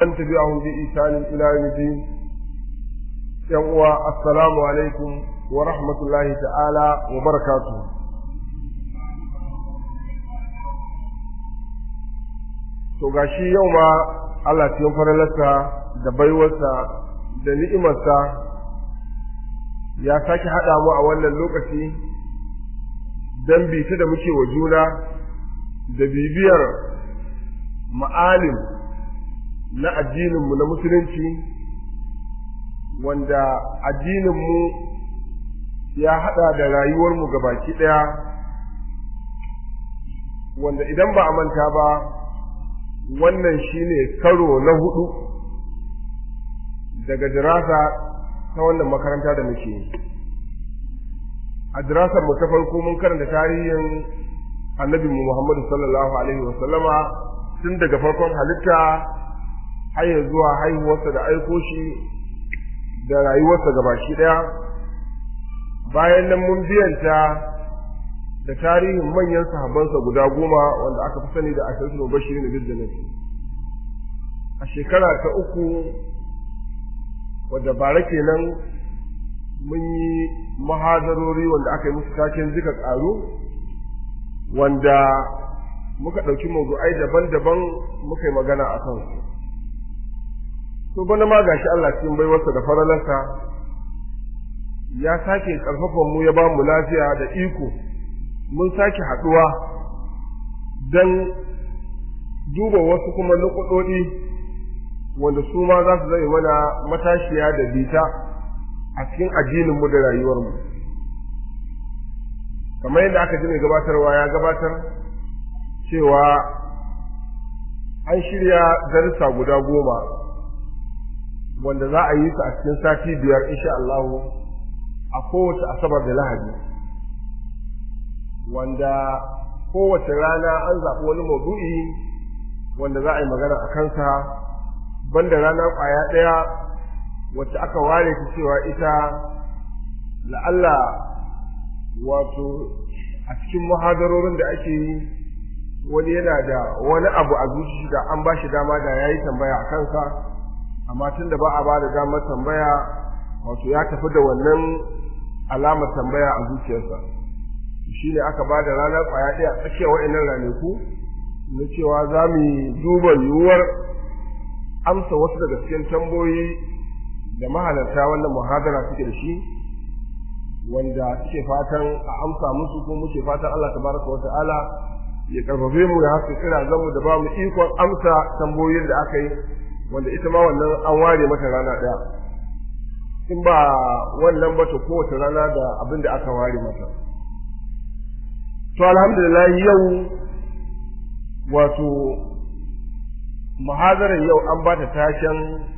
an tabi'ahum bi isanin ila yawmiddin yan uwa assalamu alaikum wa rahmatullahi ta'ala wa barakatuh to gashi yau ma Allah cikin faralarsa da baiwarsa da ni'imarsa ya sake haɗa mu a wannan lokaci don bita da muke wa juna da bibiyar ma'alim na addininmu na musulunci wanda addininmu ya haɗa da rayuwarmu baki ɗaya wanda idan ba a manta ba wannan shine karo na hudu daga dirasa ta wannan makaranta da muke a dirasar mu ta farko mun karanta tarihin annabi mu Muhammadu sallallahu alaihi wa sallama tun daga farkon halitta har ya zuwa haihuwarsa da aiko shi da rayuwarsa gabaki daya bayan nan mun biyanta da tarihin manyan sahabbansa guda goma wanda aka fi sani da ashirin bashirin bil jannati a shekara ta uku wadda bara kenan mun yi mahadarori wanda aka yi musu taken zika ƙaru wanda muka ɗauki mawdu'ai daban-daban muka yi magana a kansu to bana ma gashi Allah cikin baiwarsa da faralarsa ya sake ƙarfafan mu ya ba mu lafiya da iko mun sake haɗuwa don duba wasu kuma nukuɗoɗi wanda su ma za su zai mana matashiya da bita a cikin addininmu da rayuwarmu kamar yadda aka ji mai gabatarwa ya gabatar cewa an shirya darussa guda goma wanda za a yi su a cikin sati biyar insha Allah a kowace asabar da lahadi wanda kowace rana an zaɓi wani maudu'i wanda za a yi magana a kansa banda rana ƙwaya ɗaya wacce aka ware ta cewa ita la'alla wato a cikin muhadarorin da ake yi wani yana da wani abu a zuci da an ba shi dama da ya yi tambaya a kansa amma tun da ba a ba da damar tambaya wato ya tafi da wannan alamar tambaya a zuciyarsa shi ne aka ba da ranar ƙwaya ɗaya a tsakiyar wa'annan ranaku na cewa za mu duba yiwuwar amsa wasu daga cikin tambayoyi da mahalarta wannan muhadara suke da shi wanda suke fatan a amsa musu ko muke fatan Allah tabaraka wa ta'ala ya karfafe mu ya haska kira zamu da ba mu ikon amsa tambayoyin da aka yi wanda ita ma wannan an ware mata rana ɗaya in ba wannan ba to kowace rana da abin da aka ware mata to alhamdulillah yau wato muhadarar yau an ba ta tashen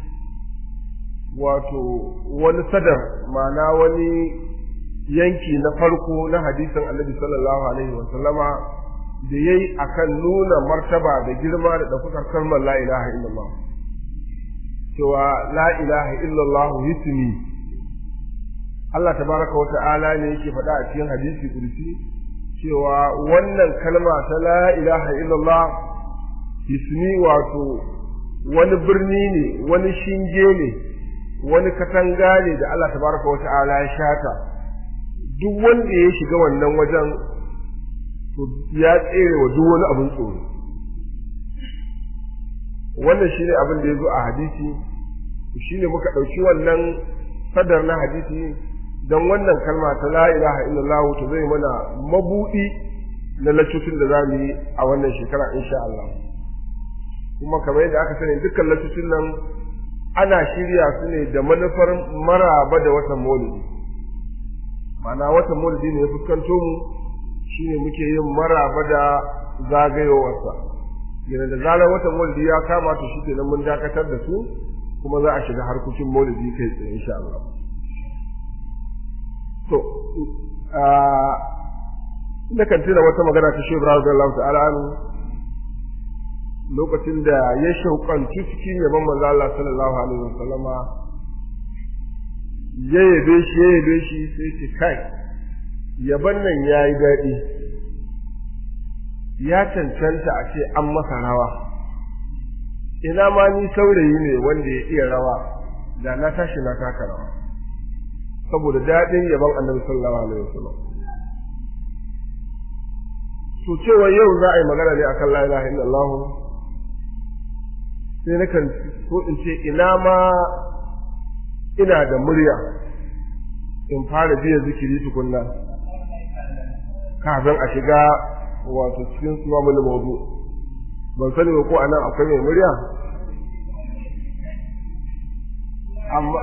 wato wani sadar ma'ana wani yanki na farko na hadisin annabi sallallahu alaihi wasallama da ya yi a kan nuna martaba da girma da ɗaukakar kalmar la ilaha illallah cewa la ilaha illallah hismi Allah tabaraka wa ta'ala ne yake faɗa a cikin hadisi kursi cewa wannan kalma ta la ilaha illallah hismi wato wani birni ne wani shinge ne wani katanga ne da Allah tabaraka wa ta'ala ya shata duk wanda ya shiga wannan wajen to ya tsere wa duk wani abin tsoro wannan shine abin da ya zo a hadisi shine muka ɗauki wannan sadar na hadisi don wannan kalma ta la ilaha illallah ta zai mana mabuɗi na lacocin da za mu yi a wannan shekara insha Allah kuma kamar yadda aka sani dukkan lacocin nan ana shirya su ne da manufar maraba da watan maulidi ma'ana watan maulidi ne ya fuskanto mu shine muke yin maraba da zagayowarsa yana da zarar watan maulidi ya kama to shi kenan mun dakatar da su kuma za a shiga harkokin maulidi kai tsaye insha Allah to ina kan tuna wata magana ta Shehu Ibrahim radiyallahu ta'ala anhu lokacin da ya shauƙanci cikin yaban manzo Allah sallallahu alaihi wasallama ya yabe shi ya yabe shi sai ce kai yaban nan yayi daɗi ya cancanta a ce an masa rawa ina ma ni saurayi ne wanda ya iya rawa da na tashi na taka rawa saboda daɗin yaban annabi sallallahu alaihi wasallam to cewa yau za a yi magana ne akan la ilaha illallah sai na kan so in ce ina ma ina da murya in fara biya zikiri tukunna kafin a shiga wato cikin suwa mulu mawdu ban sani ba ko anan akwai mai murya amma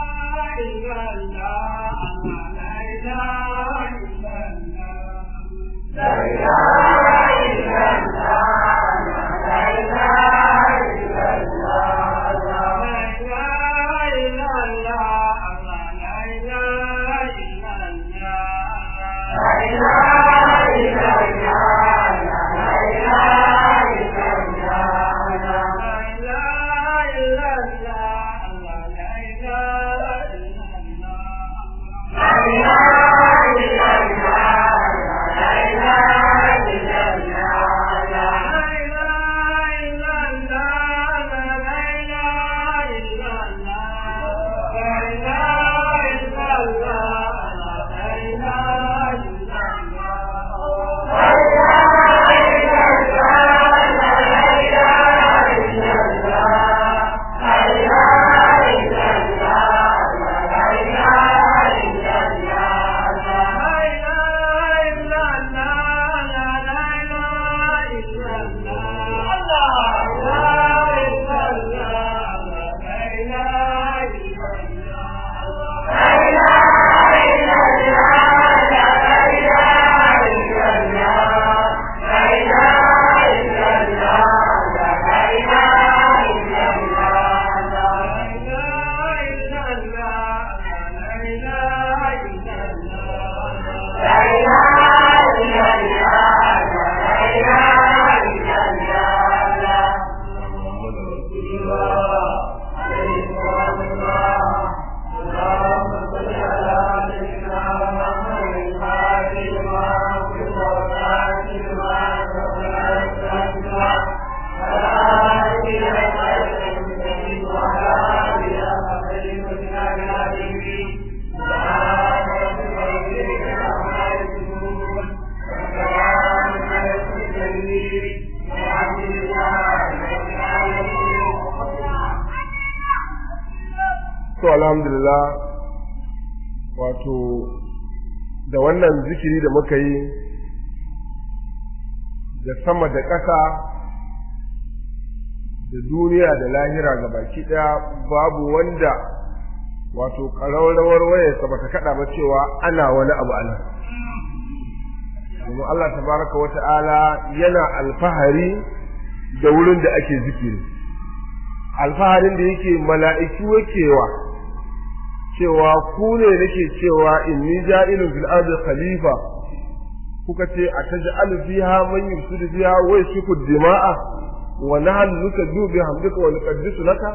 to alhamdulillah wato da wannan zikiri da muka yi da sama da ƙasa da duniya da lahira ga baki ɗaya babu wanda wato ƙararrawar wayarsa ba ta kaɗa ba cewa ana wani abu ana domin Allah tabaraka wa ta'ala yana alfahari da wurin da ake zikiri alfaharin da yake mala'iku wakewa cewa ku ne nake cewa inni ja'ilun fil ardi khalifa kuka ce a taj'alu fiha man yufsidu fiha wa yasfiku dima'a wa nahnu nusabbihu bihamdika wa nuqaddisu laka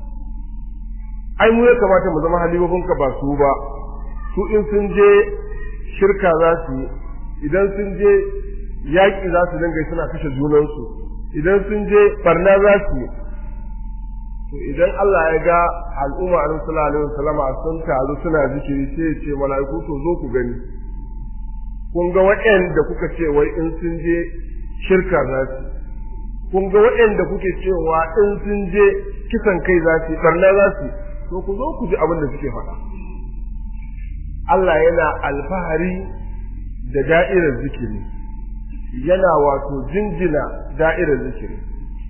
ai mu ya kamata mu zama halifofinka ba su ba su in sun je shirka za su yi idan sun je yaƙi za su dinga suna kashe junansu idan sun je barna za su yi to idan Allah ya ga al'umma annabi sallallahu alaihi wasallama sun taru suna zikiri sai ya ce mala'iku to zo ku gani kun ga waɗanda kuka ce wai in sun je shirka za su kun ga waɗanda kuke cewa in sun je kisan kai za su barna za su to ku zo ku ji abin da suke faɗa Allah yana alfahari da da'irar zikiri yana wato jinjina da'irar zikiri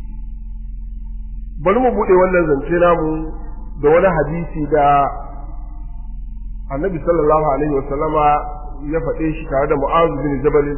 bari mu buɗe wannan zance namu da wani hadisi da annabi sallallahu alaihi wa sallama ya faɗe shi tare da mu'az bin jabal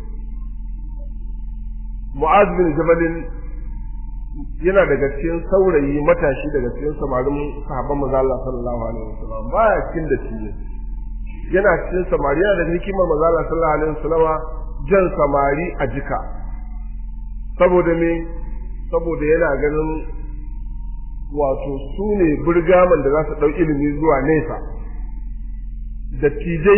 mu'az bin jabal yana daga cikin saurayi matashi daga cikin samarin sahabban manzo Allah sallallahu alaihi wa sallam baya cikin da shi yana cikin samari yana da hikimar manzo Allah sallallahu alaihi wa sallama jan samari a jika saboda me saboda yana ganin wato su ne burgaman da za su ɗau ilimi zuwa nesa dattijai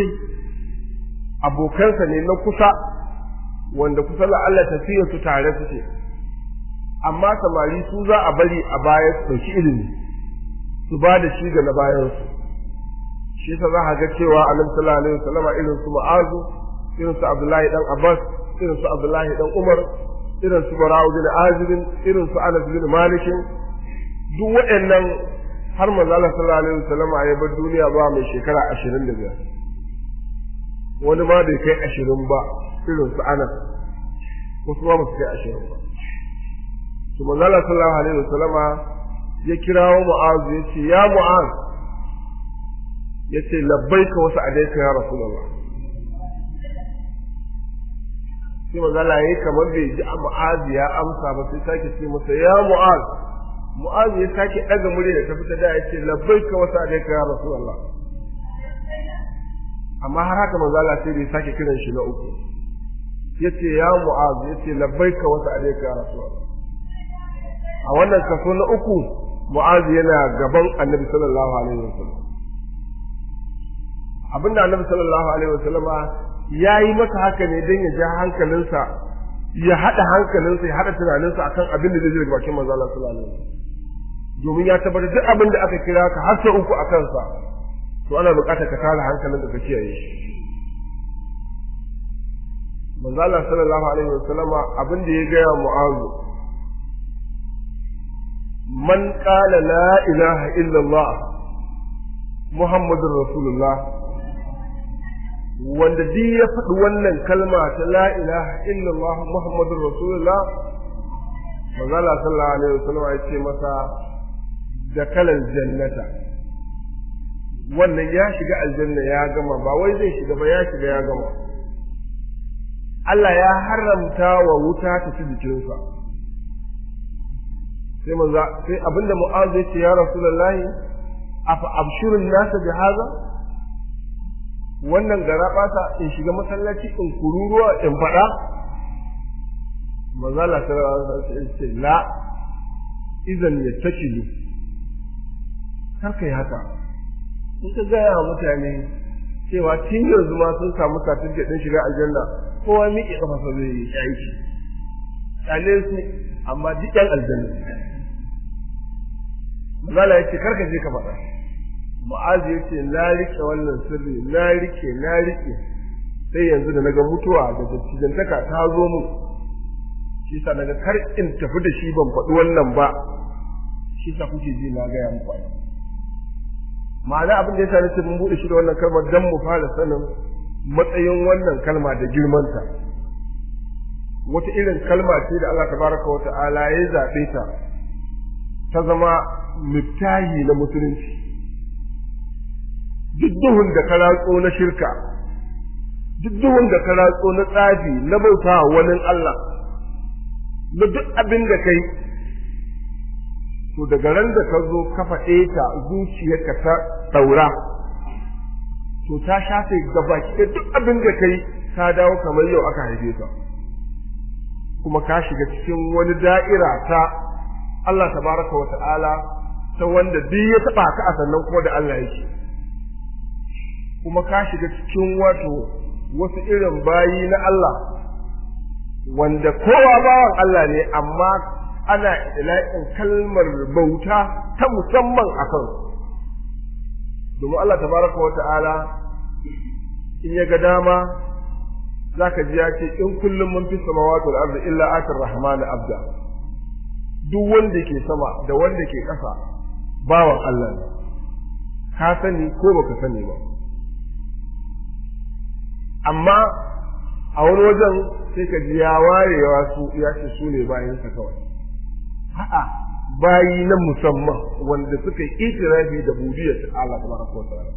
abokansa ne na kusa wanda kusa Allah tafiya su tare suke amma samari su za a bari a baya su ɗauki ilimi su ba da shi ga na bayansu shi yasa za a ga cewa annabi sallallahu alaihi wasallam irin su mu'azu irin su abdullahi dan abbas irin su abdullahi dan umar irin su bara'u bin azib irin su anas bin malik duk waɗannan har manzo Allah sallallahu alaihi wasallam ya bar duniya ba mai shekara 25 wani ma bai kai 20 ba irin su anas wasu ma ba su kai 20 ba to manzo Allah sallallahu alaihi wasallam ya kirawo mu'azu ya ce ya mu'az ya ce labbaika wasu adaika ya rasulullah sai magana yayi kamar bai ji mu'az ya amsa ba sai sake ce masa ya mu'az mu'az ya sake daga murya da ta fita da ya ce labbaika wasu adaika ya rasulullah amma har haka manzo Allah sai bai sake kiran shi na uku yace ya mu'az yace labbaika wasu adaika ya rasulullah a wannan kaso na uku mu'az yana gaban annabi sallallahu alaihi wasallam abinda annabi sallallahu alaihi wasallama ya yi masa haka ne don ya ja hankalinsa ya haɗa hankalinsa ya haɗa tunaninsa akan abin da zai daga bakin manzo Allah sallallahu alaihi wasallam domin ya tabbatar duk abin da aka kira ka har sau uku a kansa to ana buƙatar ka tara hankalin da ka kiyaye shi manzo Allah sallallahu alaihi wasallama abin da ya gaya mu'azu man qala la ilaha illallah muhammadur rasulullah wanda duk ya faɗi wannan kalma ta la ilaha illallah muhammadur rasulullah manzala sallallahu alaihi wasallam ya ce masa da kalal jannata wannan ya shiga aljanna ya gama ba wai zai shiga ba ya shiga ya gama Allah ya haramta wa wuta ta ci jikinsa sai manza sai abinda mu'azu ya ce ya rasulullahi afa abshirun nasa bi haza wannan gara ɓata in shiga masallaci in kururuwa in faɗa mazala ta ce la izan ya takilu kar kai haka in ka gaya wa mutane cewa tun yanzu ma sun samu certificate ɗin shiga aljanna kowa miƙe ƙafafa zai yi aiki kyale su amma duk ƴan aljanna mazala ya ce kar ka je ka faɗa Mu'azu ya ce na rike wannan sirri na rike na rike sai yanzu da naga mutuwa da dattijantaka ta zo mun shi sa naga kar in tafi da shi ban faɗi wannan ba shi sa kuke ji na gaya muku ai ma'ana abin da yasa nace mun bude shi da wannan kalmar dan mu fara sanin matsayin wannan kalma da girmanta wata irin kalma ce da Allah tabaraka wa ta'ala ya zabe ta ta zama miftahi na musulunci duk duhun da ka ratso na shirka duk duhun da ka ratso na tsafi na bauta wa wani Allah na duk abin da kai to daga ran da ka zo ka faɗe ta zuciyarka ta ɗaura to ta shafe gabaki da duk abin da kai ka dawo kamar yau aka haife ka kuma ka shiga cikin wani da'ira ta Allah tabaraka wa ta'ala ta wanda duk ya taɓa ka a sannan kuma da Allah yake kuma ka shiga cikin wato wasu irin bayi na Allah wanda kowa bawan Allah ne amma ana ila'in kalmar bauta ta musamman a kan domin Allah tabaraka wa ta'ala in ya ga dama zaka ji ya ce in kullum mun fi samawati wal ardi illa atir rahman abda duk wanda ke sama da wanda ke ƙasa bawan Allah ne ka sani ko baka sani ba amma a wani wajen sai ka ji ya warewa su ya ce su ne bayansa kawai a'a bayi na musamman wanda suka yi itirafi da budiyar Allah tabaraka wa ta'ala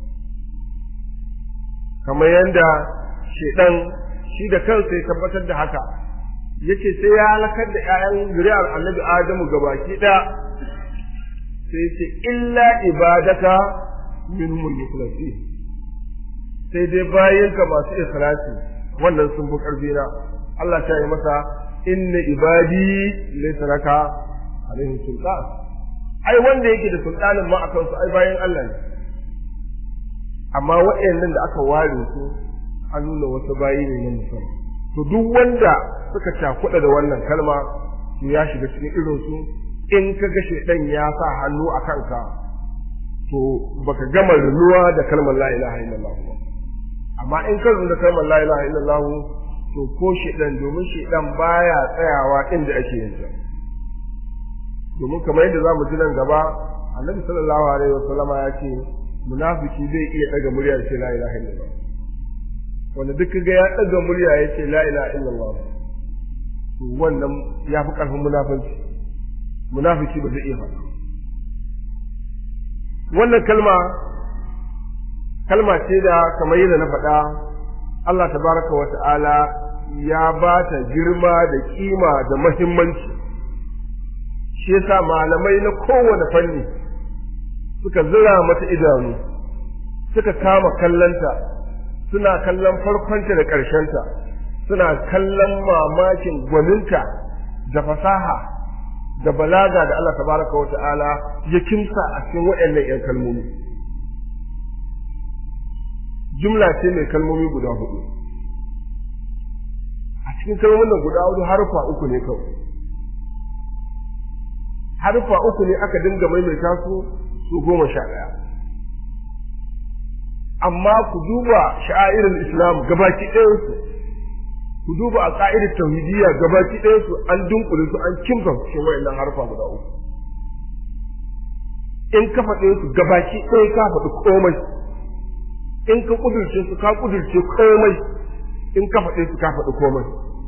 kamar yadda shedan shi da kansa ya tabbatar da haka yace sai ya halakar da ƴaƴan zuriyar Annabi Adamu gabaki ɗaya sai ce illa ibadaka minhum mukhlasin sai dai bayanka masu ikhlasi wannan sun fi ƙarfi na Allah ta yi masa inna ibadi laysa laka alaihi sultan ai wanda yake da sultanin ma akan su ai bayan Allah ne amma waɗannan da aka ware su an nuna wasu bayi ne na musamman to duk wanda suka cakuɗa da wannan kalma to ya shiga cikin irin su in ka ga shedan ya sa hannu a kanka to baka gama runuwa da kalmar la ilaha illallah ba amma in ka da kalmar la ilaha illallah to ko shedan domin shedan baya tsayawa inda ake yin sa domin kamar yadda zamu ji nan gaba annabi sallallahu alaihi wasallama ya ce munafiki zai iya daga murya ya ce la ilaha illallah wanda duk ga ya daga murya ya ce la ilaha illallah to wannan ya fi karfin munafiki munafiki ba zai iya faɗa wannan kalma kalma ce da kamar yadda na faɗa Allah tabaraka wa ta'ala ya ba ta girma da kima da mahimmanci shi yasa malamai na kowane fanni suka zira mata idanu suka kama kallanta suna kallon farkonta da ƙarshenta suna kallon mamakin gwaninta da fasaha da balaga da Allah tabaraka wa ta'ala ya kimsa a cikin waɗannan ‘yan kalmomi. Jumla ce mai kalmomi guda hudu. A cikin kalmomin nan guda hudu harfa uku ne kawai. Harfa uku ne aka dinga maimaita su su goma sha ɗaya. Amma ku duba sha'airin Islam gabaki ɗayansu ku duba a ka'idar tauhidiyya gabaki ɗaya su an dunkule su an kimsa cikin wayannan harfa guda uku in ka faɗe su gabaki ɗaya ka faɗi komai in ka kudurce su ka kudurce komai in ka faɗe su ka faɗi komai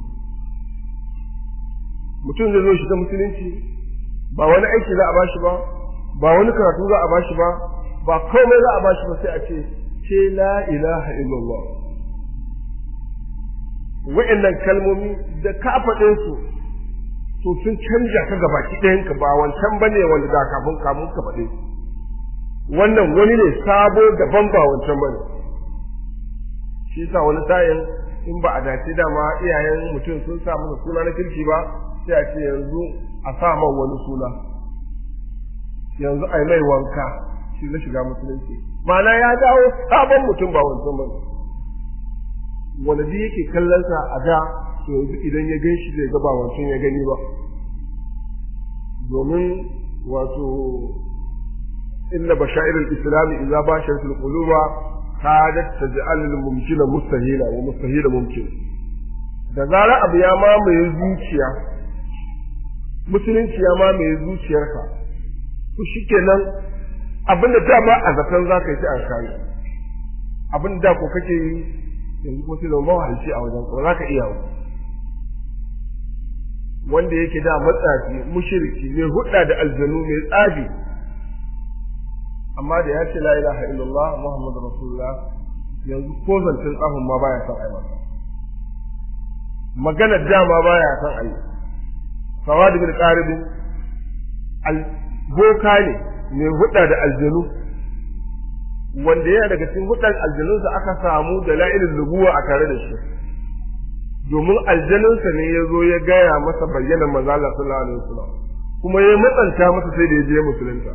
mutum zai zo shiga musulunci ba wani aiki za a bashi ba ba wani karatu za a bashi ba ba komai za a bashi ba sai a ce ce la ilaha illallah wa'annan kalmomi da ka faɗe su to sun canja ka gabaki ɗayanka ba wancan bane wanda da kafin kamun ka faɗe wannan wani ne sabo daban ba wancan bane shi yasa wani sa'in in ba a dace dama iyayen mutum sun sa masa suna na kirki ba sai a ce yanzu a sa man wani suna yanzu a yi mai wanka shi na shiga musulunci ma'ana ya dawo sabon mutum ba wancan bane wanda duk yake kallonsa a da to yanzu idan ya gan shi zai ga ba wancan ya gani ba domin wato inna bashair al-islam idza basharat al-quluba kadat taj'al al-mumkina mustahila wa mustahila mumkin da zarar abu ya mamaye zuciya musulunci ya mamaye zuciyarka to shikenan abinda dama a zaton za ka yi a kai abin da ko kake yi yanzu ko sai zama mawahalci a wajen ko za ka iya wanda yake da matsafi mushriki mai hudda da aljanu mai tsafi amma da ya ce la ilaha illallah muhammadu rasulullah yanzu ko zancen tsafin ma baya son ai masa magana dama baya son ai sawadi bin qaribin boka ne mai hudda da aljanu wanda yana daga cikin hudan aljanunsa aka samu da la'ilin lubuwa a tare da shi domin aljanunsa ne ya zo ya gaya masa bayyana manzo Allah sallallahu alaihi wasallam kuma ya matsanta masa sai da ya je musulunta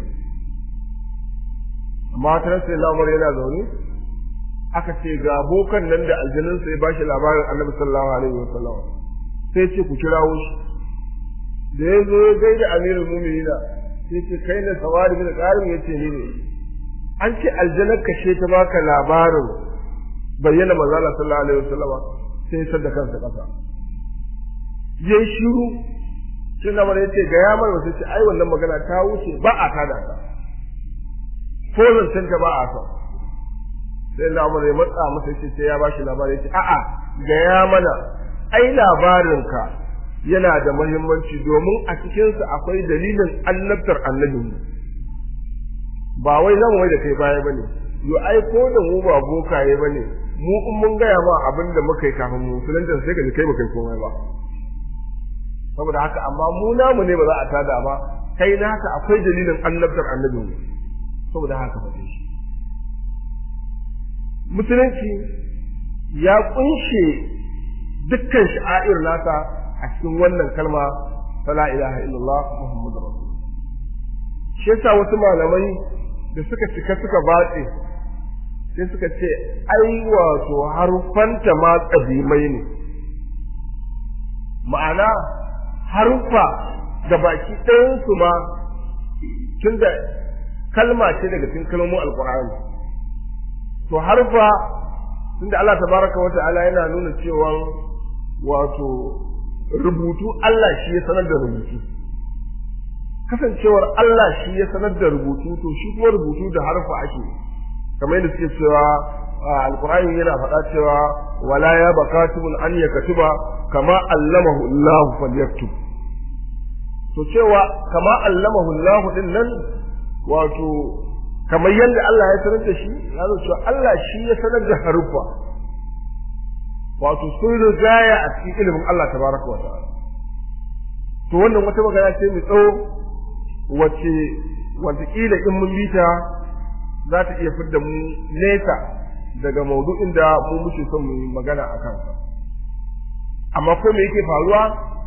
amma ta sai lamar yana zaune aka ce ga bokan nan da aljanunsa ya bashi labarin Annabi sallallahu alaihi wasallam sai ce ku kirawo shi da ya zo ya gaida amirul mu'minina sai ce kai ne sawari bin qarim yace ni ne an ce aljanar kashe ta baka labarin bayyana manzala sallallahu alaihi wasallam sai ya da kansa kasa yayi shiru sai na mara yace ga ya mar wasu ce ai wannan magana ta wuce ba a tada ta ko zancen ta ba a sa sai na mara ya matsa masa yace sai ya bashi labari yace a'a ga ya mana ai labarin ka yana da muhimmanci domin a cikinsa akwai dalilin annabtar annabinmu ba wai zan wai da kai baya bane yo ai ko da mu ba bokaye bane mu in mun gaya ma abin da muka yi kafin mu musulunta sai ka ji kai baka yi komai ba saboda haka amma mu namu ne ba za a tada ba kai naka akwai dalilin annabtar annabin mu saboda haka faɗe shi musulunci ya kunshe dukkan sha'air nasa a cikin wannan kalma ta la ilaha illallah muhammadur rasul shi yasa wasu malamai da suka cika suka batse sai suka ce ai wato harufanta ma ƙadimai ne ma'ana haruffa da baki ɗayansu ma tun da kalma ce daga cikin kalmomin alkur'ani to harfa tun da Allah tabaraka wa ta'ala yana nuna cewa wato rubutu Allah shi ya sanar da rubutu kasancewar Allah shi ya sanar da rubutu to shi kuma rubutu da harfa ake kamar yadda suke cewa alkur'ani yana faɗa cewa wala ya bakatubun an yakatuba kama allamahu Allah falyaktub to cewa kama allamahu Allah din nan wato kamar yadda Allah ya sanar da shi ya zo cewa Allah shi ya sanar da haruffa wato sun rigaya a cikin ilimin Allah tabaraka wa ta'ala to wannan wata magana ce mai tsawo wace wataƙila in mun bita za ta iya fidda mu nesa daga maudu'in da mu muke son mu yi magana a kansa amma ko me yake faruwa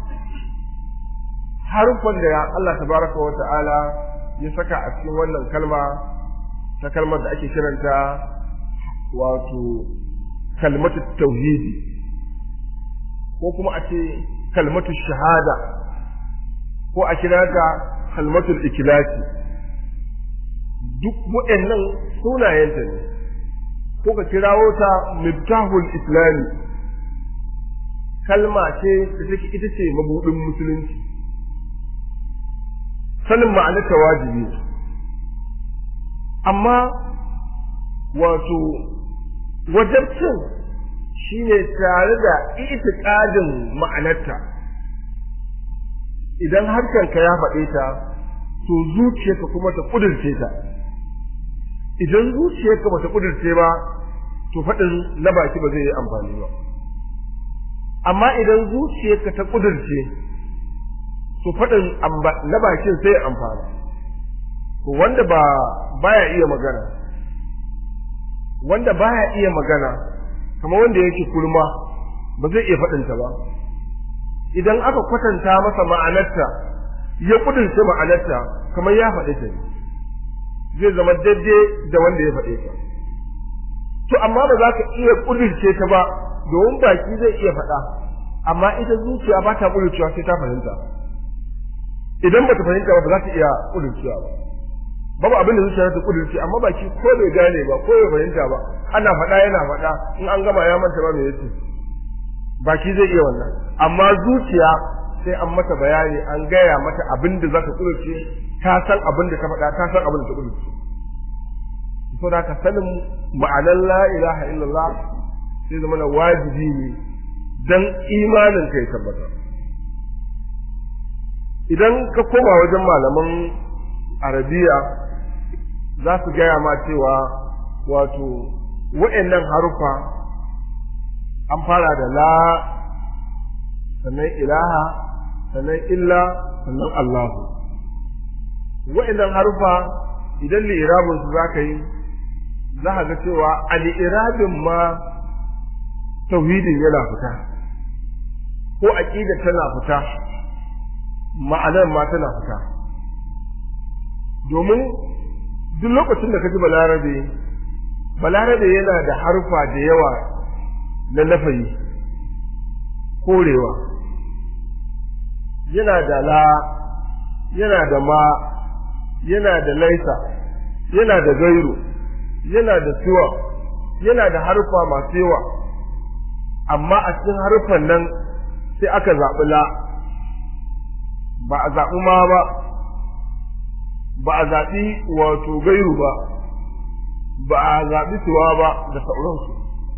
haruffan da Allah tabaraka wa ta'ala ya saka a cikin wannan kalma ta kalmar da ake kiranta wato kalmatu tauhidi ko kuma a ce kalmatu shahada ko a kira ta kalmatul ikilasi duk waɗannan sunayenta ne ko ka kirawo ta miftahul islami kalma ce da take ita ce mabudin musulunci sanin ma'anarta wajibi amma wato wajabcin shine tare da itiqadin ma'anarta idan harshenka ya faɗe ta to zuciyarka kuma ta kudirce ta idan zuciyarka ba ta kudirce ba to faɗin na baki ba zai yi amfani ba amma idan zuciyarka ta kudirce to faɗin na bakin sai amfana to wanda ba baya iya magana wanda baya iya magana kamar wanda yake kurma ba zai iya faɗinta ba idan aka kwatanta masa ma'anarta ya kudurce ma'anarta kamar ya faɗi ta zai zama daidai da wanda ya faɗe ta to amma ba za ka iya kudurce ta ba domin baki zai iya faɗa amma ita zuciya ba ta kudurcewa sai ta fahimta idan ba ta fahimta ba ba za ta iya kudurcewa ba babu abin da zuciya ta kudurce amma baki ko bai gane ba ko bai fahimta ba ana faɗa yana faɗa in an gama ya manta ba me yace baki zai iya wannan amma zuciya sai an mata bayani an gaya mata abin da za ta kudurce ta san abin da ta faɗa ta san abin da ta kudurce so da ka sanin ma'anar la ilaha illallah sai zama na wajibi ne dan imanin kai tabbata idan ka koma wajen malaman arabiya za su gaya ma cewa wato wa'annan harufa an fara da la sannan ilaha sannan illa sannan allahu wa'annan harufa idan li'irabin su za ka yi za ka ga cewa a li'irabin ma tauhidin yana fita ko aqida tana fita ma'anar ma tana fita domin duk lokacin da ka ji balarabe balarabe yana da harfa da yawa na nafayi korewa yana da la yana da ma yana da laisa yana da gairu yana da siwa yana da harfa masu yawa amma a cikin harfan nan sai aka zaɓi la ba a zaɓi ma ba ba a zaɓi wato gairu ba ba a zaɓi siwa ba da sauransu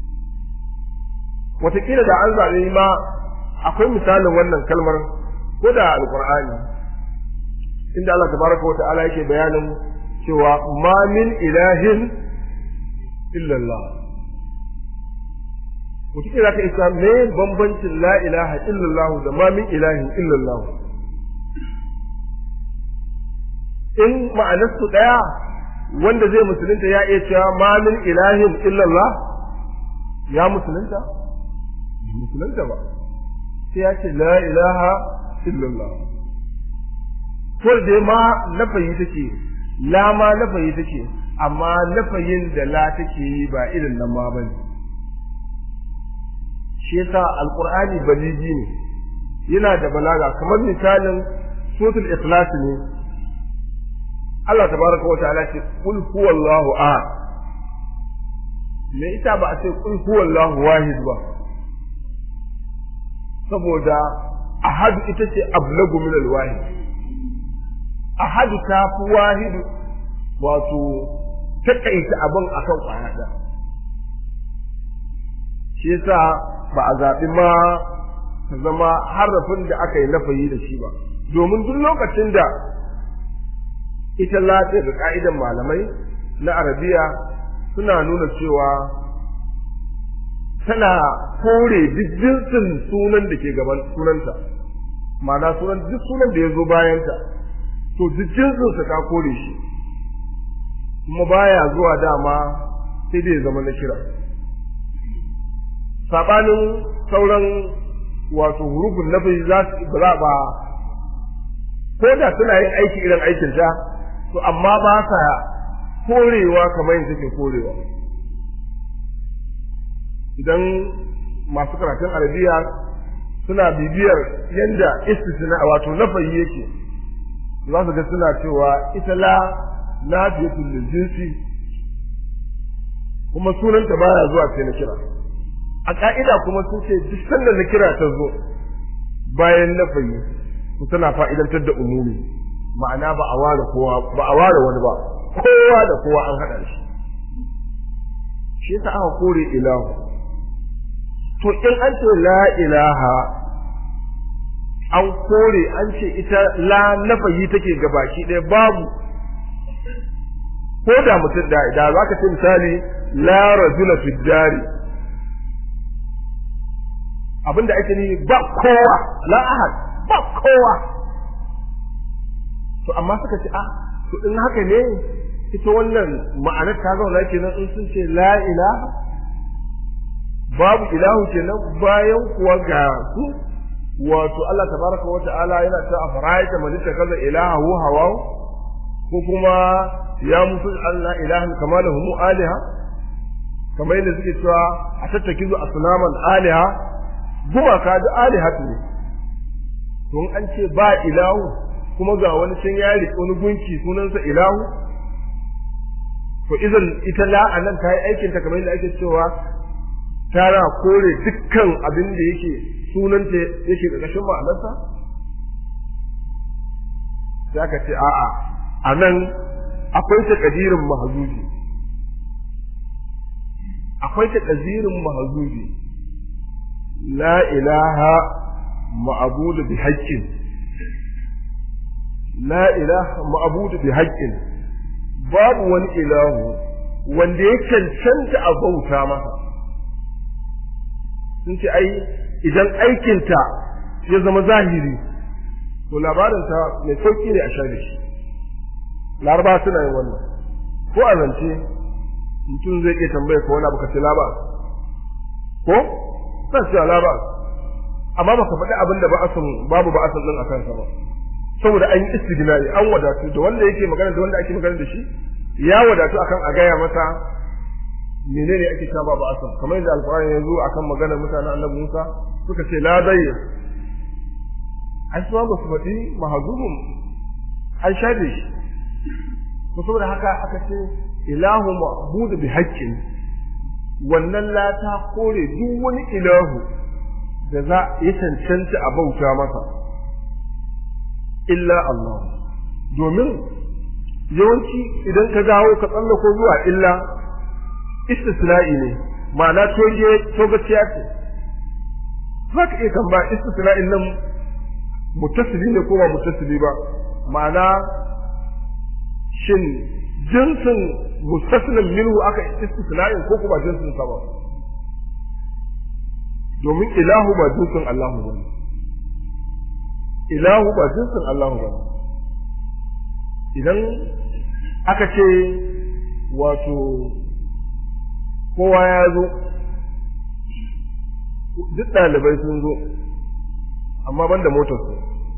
wataƙila da an zaɓe ma akwai misalin wannan kalmar ko da alƙur'ani inda Allah tabaraka wa ta'ala yake bayanin cewa ma min ilahin illallah wataƙila ka isa me bambancin la ilaha illallah da ma min ilahin illallah in ma'anarsu ɗaya wanda zai musulunta ya iya cewa ma min ilahin illallah ya musulunta musulunta ba sai ya ce la ilaha illallah to dai ma nafayi take la ma nafayi take amma nafayin da la take yi ba irin nan ma bane shi yasa alqur'ani baliji ne yana da balaga kamar misalin suratul ikhlas ne Allah tabaraka wa ta'ala ce qul huwallahu ahad me ita ba a ce qul huwallahu wahid ba saboda ahad ita ce ablagu min alwahid ahad ta fi wahid wato takaita abin akan kwaya ɗaya shi yasa ba a zaɓi ma ta zama harafin da aka yi nafayi da shi ba domin duk lokacin da ita lafiya da ka'idan malamai na arabiya suna nuna cewa tana kore duk jinsin sunan da ke gaban sunanta ma'ana sunan duk sunan da ya zo bayanta to duk jinsinsa ta kore shi kuma baya zuwa dama sai dai zama na kira sabanin sauran wato hurufin nafi za su ba ba ko da suna yin aiki irin aikin ta to amma ba sa korewa kamar yadda take korewa idan masu karatun arabiya suna bibiyar yadda istisna wato nafayi yake za su ga suna cewa ita la nafiyatul lil jinsi kuma sunanta baya zuwa sai na kira a ka'ida kuma sun ce duk sanda na kira ta zo bayan nafayi to tana fa'idantar da umumi ma'ana ba a ware kowa ba a ware wani ba kowa da kowa an haɗa shi shi yasa aka kore ilahu to in an ce la ilaha an kore an ce ita la nafayi take gabaki ɗaya babu ko da mutum da da za ka ce misali la rajula fi dari abinda ake ni ba kowa la ahad ba kowa to amma suka ce ah to in haka ne ita wannan ma'anar ta zauna kenan in sun ce la ilaha babu ilahu kenan bayan kuwa ga su wato Allah tabaraka wa ta'ala yana ta afaraita man kaza ilahu hawa ko kuma ya mutu Allah ilahan kama lahum aliha kamar yadda suke cewa a tattakizu asnaman aliha gumaka da alihatu ne to an ce ba ilahu kuma ga wani can ya riƙe wani gunki sunansa ilahu to idan ita la anan ta yi aikin ta kamar yadda ake cewa tana kore dukkan abin da yake sunanta yake ƙarƙashin ma'anarsa za ka ce a'a a nan akwai takadirin mahazuji akwai takadirin mahazuji la ilaha ma'abudu bi haƙƙin la ilaha ma'abudu bi haƙƙin babu wani ilahu wanda ya cancanta a bauta masa sun ce ai idan aikinta ya zama zahiri to labarinta mai sauki ne a share shi laraba suna yin wannan ko a zance mutum zai iya tambaya ko wani abu ka ce laba ko zan ce laba amma baka faɗi abin da ba'asun babu ba'asun din a kansa ba saboda an yi istighnai an wadatu da wanda yake magana da wanda ake magana da shi ya wadatu akan a gaya masa menene ake cewa babu asal kamar yadda alqur'ani ya zo akan maganar mutanen annabi Musa suka ce la dayya ai su ba su faɗi mahazubun an shaɗe shi to saboda haka aka ce ilahu ma'budu bi haqqin wannan la ta kore duk wani ilahu da za ya cancanta a bauta masa illa Allah domin yawanci idan ka dawo ka tsallako zuwa illa istisna'i ne ma'ana toge togaciya ce za ka iya tamba istisna'in nan mutasili ne ko ba mutasili ba ma'ana shin jinsin mustasilin minhu aka istisna'in ko kuma jinsin sa ba domin ilahu ba jinsin Allahu ba ilahu ba jinsin Allahu ba idan aka ce wato kowa ya zo duk ɗalibai sun zo amma banda motar su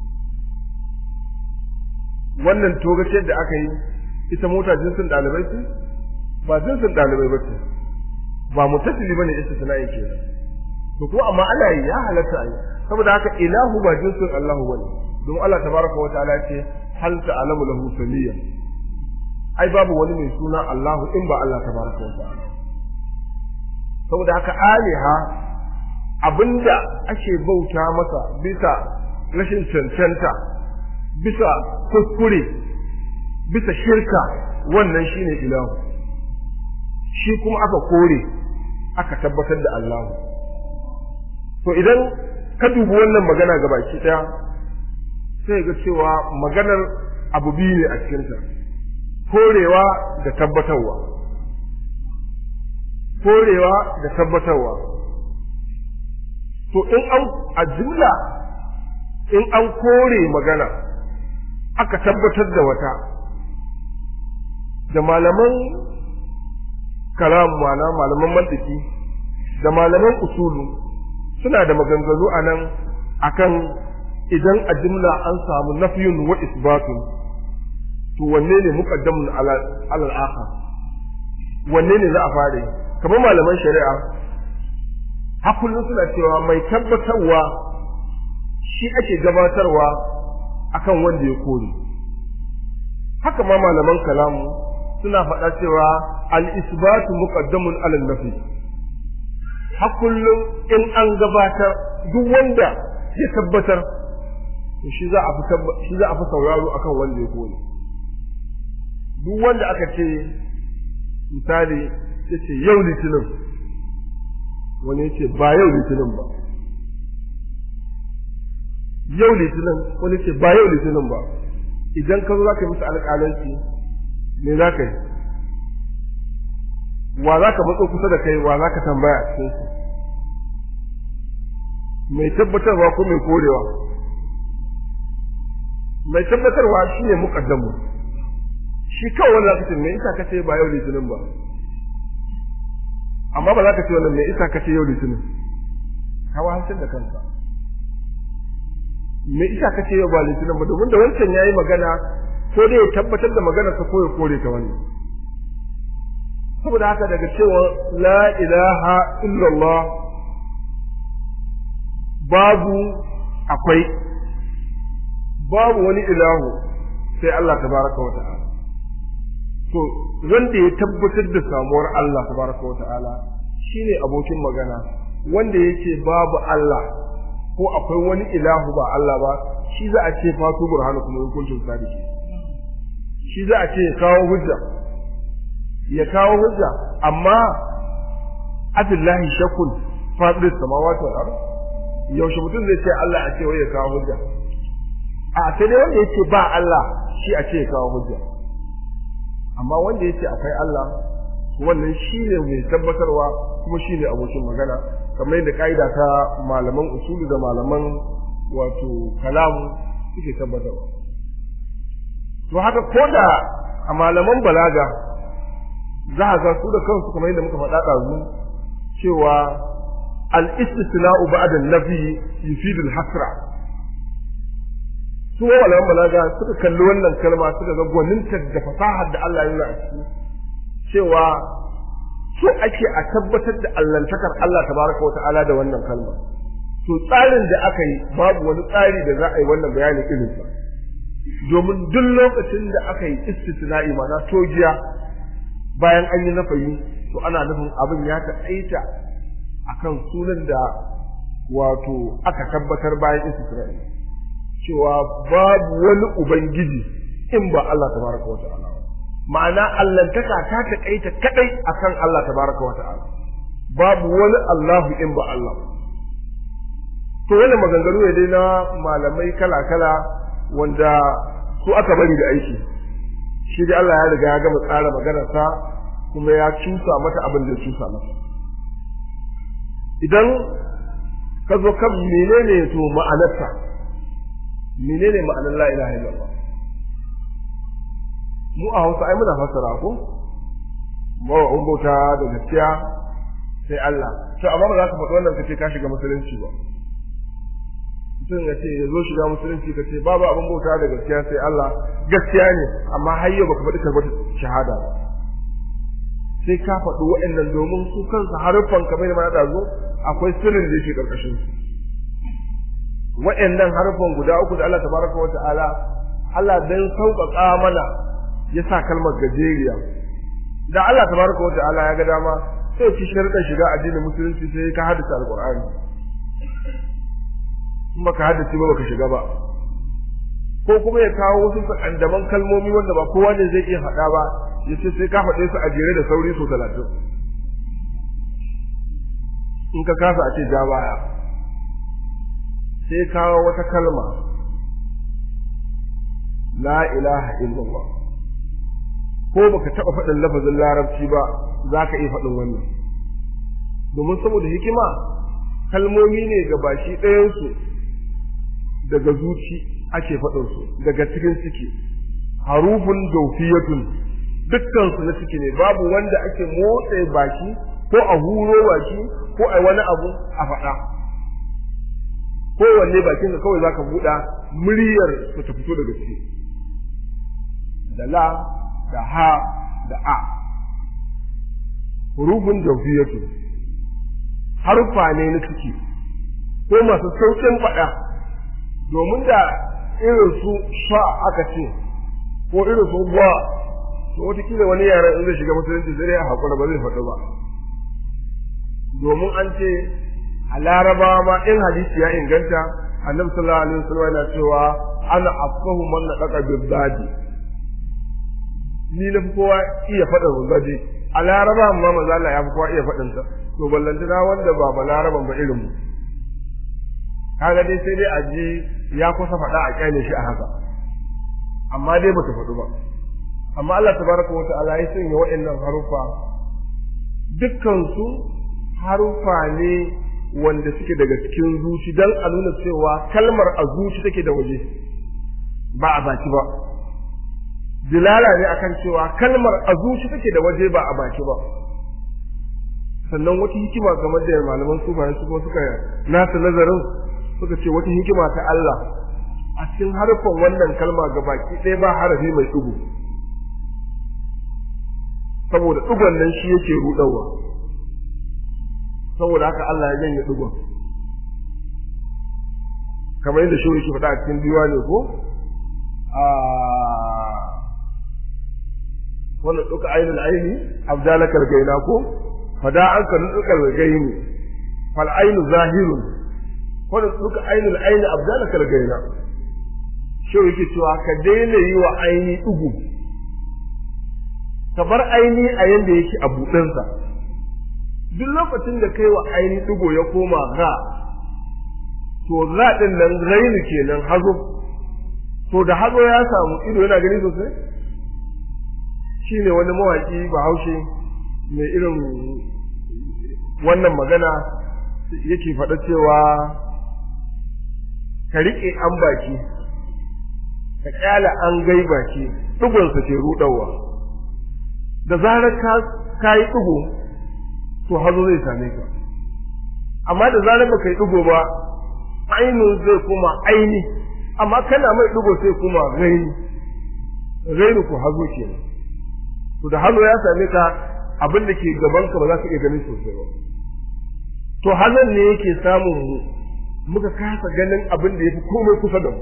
wannan togaciyar da aka yi ita mota jinsin ɗalibai ce ba jinsin ɗalibai ba ce ba mutasili bane ita suna yake to ko amma ana yi ya halatta a yi saboda haka ilahu ba jinsin Allahu bane don Allah tabaraka wa ta'ala ce hal ta'lamu lahu samiyya ai babu wani mai suna Allahu in ba Allah tabaraka wa ta'ala saboda haka aliha abinda ake bauta masa bisa rashin cancanta bisa kuskure bisa shirka wannan shine ilahu shi kuma aka kore aka tabbatar da Allahu to idan ka dubi wannan magana ga baki daya sai ga cewa maganar abu biyu ne a cikinta korewa da tabbatarwa korewa da tabbatarwa to in an a jumla in an kore magana aka tabbatar da wata da malaman kalam mana malaman mantiki da malaman usulu suna da maganganu a nan akan idan a jumla an samu nafiyun wa isbatun to wanne ne muqaddamun ala al-akhar wanne ne za a fare kamar malaman shari'a hakullun suna cewa mai tabbatarwa shi ake gabatarwa akan wanda ya kore haka ma malaman kalamu suna faɗa cewa al-isbatu muqaddamun ala nafi hakullun in an gabatar duk wanda ya tabbatar to shi za a fi shi za a fi sauraro akan wanda ya kore duk wanda aka ce misali ya ce yau litinin wani ya ce ba yau litinin ba yau litinin wani ce ba yau litinin ba idan ka zo za ka yi musu alƙalanci me za ka yi wa za ka matso kusa da kai wa za ka tambaya a cikin su mai tabbatarwa ko mai korewa mai tabbatarwa shi ne muƙaddamu shi kawai wanda zaka ce me isa kace ba yau litinin ba amma ba za ka ce wannan me isa kace yau litinin ka wahaltar da kanka me isa kace yau ba litinin ba domin da wancan yayi magana ko dai ya tabbatar da magana sa ko ya kore ta wannan saboda haka daga cewa la ilaha illallah babu akwai babu wani ilahu sai Allah tabaraka wa ta'ala to wanda ya tabbatar da samuwar Allah tabaraka wa ta'ala shine abokin magana wanda yake babu Allah ko akwai wani ilahu ba Allah ba shi za a ce fatu burhanu kuma hukuncin sadiki shi za a ce ya kawo hujja ya kawo hujja amma abillahi shakun fadir samawati wal ard yaushe mutum zai ce Allah a ce wai ya kawo hujja a sai dai wanda yake ba Allah shi a ce ya kawo hujja amma wanda yake akwai Allah wannan shi ne mai tabbatarwa kuma shi ne abokin magana kamar yadda ka'ida ta malaman usulu da malaman wato kalamu suke tabbatarwa to haka ko da a malaman balaga za a ga su da kansu kamar yadda muka faɗa ɗazu cewa al-istisna'u ba'da an-nafi yufidu al-hasra su malaman balaga suka kalli wannan kalma suka ga gwaninta da fasahar da Allah ya yi a ciki cewa so ake a tabbatar da allantakar Allah tabaraka wata'ala da wannan kalma to tsarin da aka yi babu wani tsari da za a yi wannan bayani irin sa domin duk lokacin da aka yi istisna'i ma'ana tojiya bayan an yi nafayi to ana nufin abin ya taƙaita akan sunan da wato aka tabbatar bayan istisna'i cewa babu wani ubangiji in ba Allah tabaraka wa ta'ala ma'ana allantaka ta taƙaita kadai akan Allah tabaraka wa ta'ala babu wani Allahu in ba Allah to wannan maganganu ne dai na malamai kala-kala wanda su aka bari da aiki shi dai Allah ya riga ya gama tsara maganarsa kuma ya cusa mata abin da ya cusa mata idan ka zo kan menene to ma'anarta menene ma'anar la ilaha illallah mu a Hausa ai muna fassara ko ba wa bauta da gaskiya sai Allah to amma ba za ka faɗi wannan kace ka shiga musulunci ba mutum ya ce ya zo shiga musulunci ka ce babu abin bauta da gaskiya sai Allah gaskiya ne amma har yau baka faɗi karɓar shahada ba sai ka faɗi waɗannan domin su kansu haruffan kamar da mana zo akwai sirrin da yake ƙarƙashin su wa'annan harfan guda uku da Allah tabaraka wa ta'ala Allah dan sauƙaƙa mana ya sa kalmar gajeriya da Allah tabaraka wa ta'ala ya ga dama sai ci sharuɗan shiga addinin musulunci sai ka haddace alqur'ani in baka haddace ba baka shiga ba ko kuma ya kawo wasu sakandaman kalmomi wanda ba kowa ne zai iya faɗa ba ya ce sai ka faɗe su a jere da sauri so talatin in ka kasa a ce ja baya sai kawo wata kalma la ilaha illallah ko baka taɓa faɗin lafazin larabci ba za ka iya faɗin wannan domin saboda hikima kalmomi ne ga bashi ɗayansu daga zuci ake faɗinsu daga cikin ciki harufun daufiyatun dukkansu na ciki ne babu wanda ake motsa baki ko a huro baki ko a wani abu a faɗa kowanne bakin ka kawai zaka buɗa muryar su ta fito daga ciki da la da ha da a hurufun daufiyatun harfa ne na ciki ko masu sauƙin faɗa domin da irin su sha aka ce ko irin su ba to wataƙila wani yaran in zai shiga musulunci sai dai a haƙura ba zai faɗi ba domin an ce a larabawa ma in hadisi ya inganta annabi sallallahu alaihi wasallam yana cewa ana afsahu man nadaqa bizzadi ni na fi kowa iya faɗin rugaji a laraba ma manzo Allah ya fi kowa iya faɗin ta to ballantana wanda ba ba laraban ba irin mu kaga dai sai dai a ji ya kusa faɗa a kyale shi a haka amma dai bata faɗu ba amma Allah tabaraka wa ta'ala ya sanya waɗannan harufa dukkan su harufa ne wanda suke daga cikin zuci dan a nuna cewa kalmar a zuci take da waje ba a baki ba dilala ne akan cewa kalmar a zuci take da waje ba a baki ba sannan wata hikima game da malaman sufaye su suka nasu nazarin suka ce wata hikima ta Allah a cikin harfan wannan kalma ga baki ɗaya ba harafi mai ɗigo saboda ɗigon nan shi yake ruɗawa saboda haka Allah ya janye ɗigon kamar yadda shi yake faɗa a cikin biwa ne ko wannan ɗuka ainihin aini abdalakar gaina ko fada an ka ɗuka gaini fal ainu zahirun wanda duka ainul aini abdala kalgaina shi yake cewa ka daina yi wa aini dugu ka bar aini a yanda yake a buɗinsa duk lokacin da kai wa aini dugu ya koma ga to ga din nan rainu kenan hazo to da hazo ya samu ido yana gani sosai shine wani mawaki bahaushe mai irin wannan magana yake faɗa cewa ka riƙe an baki ka ƙyala an gai baki ɗigonsa ke ruɗawa da zarar ka ka yi ɗigo to hazo zai same ka amma da zarar ba ka yi ɗigo ba ainihin zai kuma aini amma kana mai ɗigo sai kuma raini raini ko hazo ke to da hazo ya same ka abin da ke gaban ka ba za ka iya ganin sosai ba to hazon ne yake samun mu muka kasa ganin abin da ya fi komai kusa da mu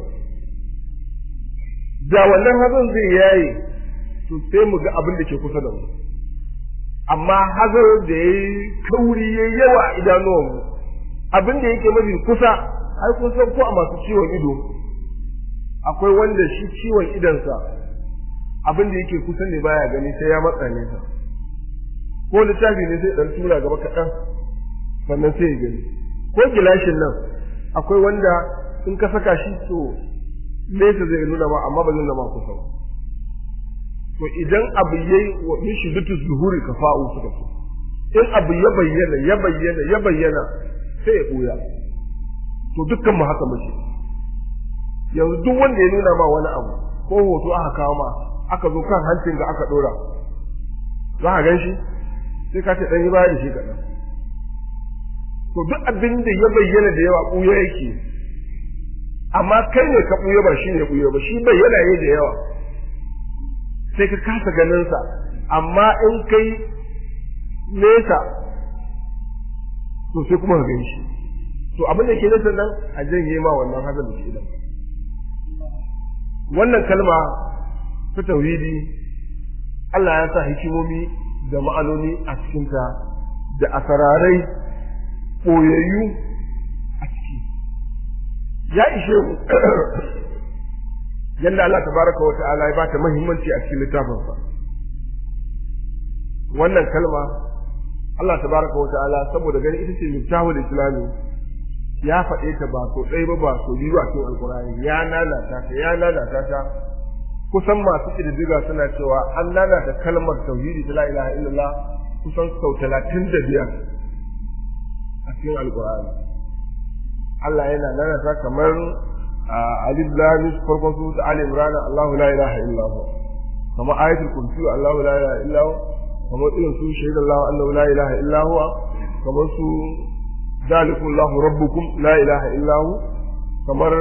da wannan hazon zai yaye to sai mu ga abin da ke kusa da mu amma hazon da ya yi kauri ya yawa a idanuwanmu abin da yake mafi kusa ai kun san ko a masu ciwon ido akwai wanda shi ciwon idonsa abin da yake kusa ne baya gani sai ya matsa nesa ko littafi ne sai dan tura gaba kaɗan sannan sai ya gani ko gilashin nan akwai wanda in ka saka shi to nesa zai nuna ma amma ba zai nuna ma kusa ba to idan abu yayi wa min shiddatu zuhuri kafa'u suka ce in abu ya bayyana ya bayyana ya bayyana sai ya buya to dukkan mu haka muke yanzu duk wanda ya nuna ma wani abu ko hoto aka kawo ma aka zo kan hancin ga aka dora za ka gan shi sai ka ce dan yi baya da shi kaɗan to duk abin da ya bayyana da yawa ɓuya yake amma kai ne ka ɓuya ba shi ne ɓuya ba shi bayyana ne da yawa sai ka kasa ganinsa amma in kai nesa to sai kuma ka gan shi to abin da ke nasa nan a janye ma wannan hazan da ke idan wannan kalma ta tauhidi Allah ya sa hikimomi da ma'anoni a cikinta da asararai ɓoyayyu a ciki ya ishe mu yadda Allah tabaraka wa ta'ala ya bata muhimmanci a cikin littafinsa wannan kalma Allah tabaraka wa ta'ala saboda gani ita ce miftahul islami ya faɗe ta ba so ɗaya ba ba so biyu a cikin alkurani ya lalata ta ya lalata ta kusan masu ƙididdiga suna cewa an lalata kalmar tauhidi ta la ilaha illallah kusan sau talatin da biyar a cikin alkurani Allah yana lalata kamar alif lam farkon su da ali imran Allahu la ilaha illa hu kamar ayatul kursi Allahu la ilaha illa hu kamar irin su shahidan Allahu annahu la ilaha illa huwa kamar su ذلكم الله ربكم لا إله إلا هو كمر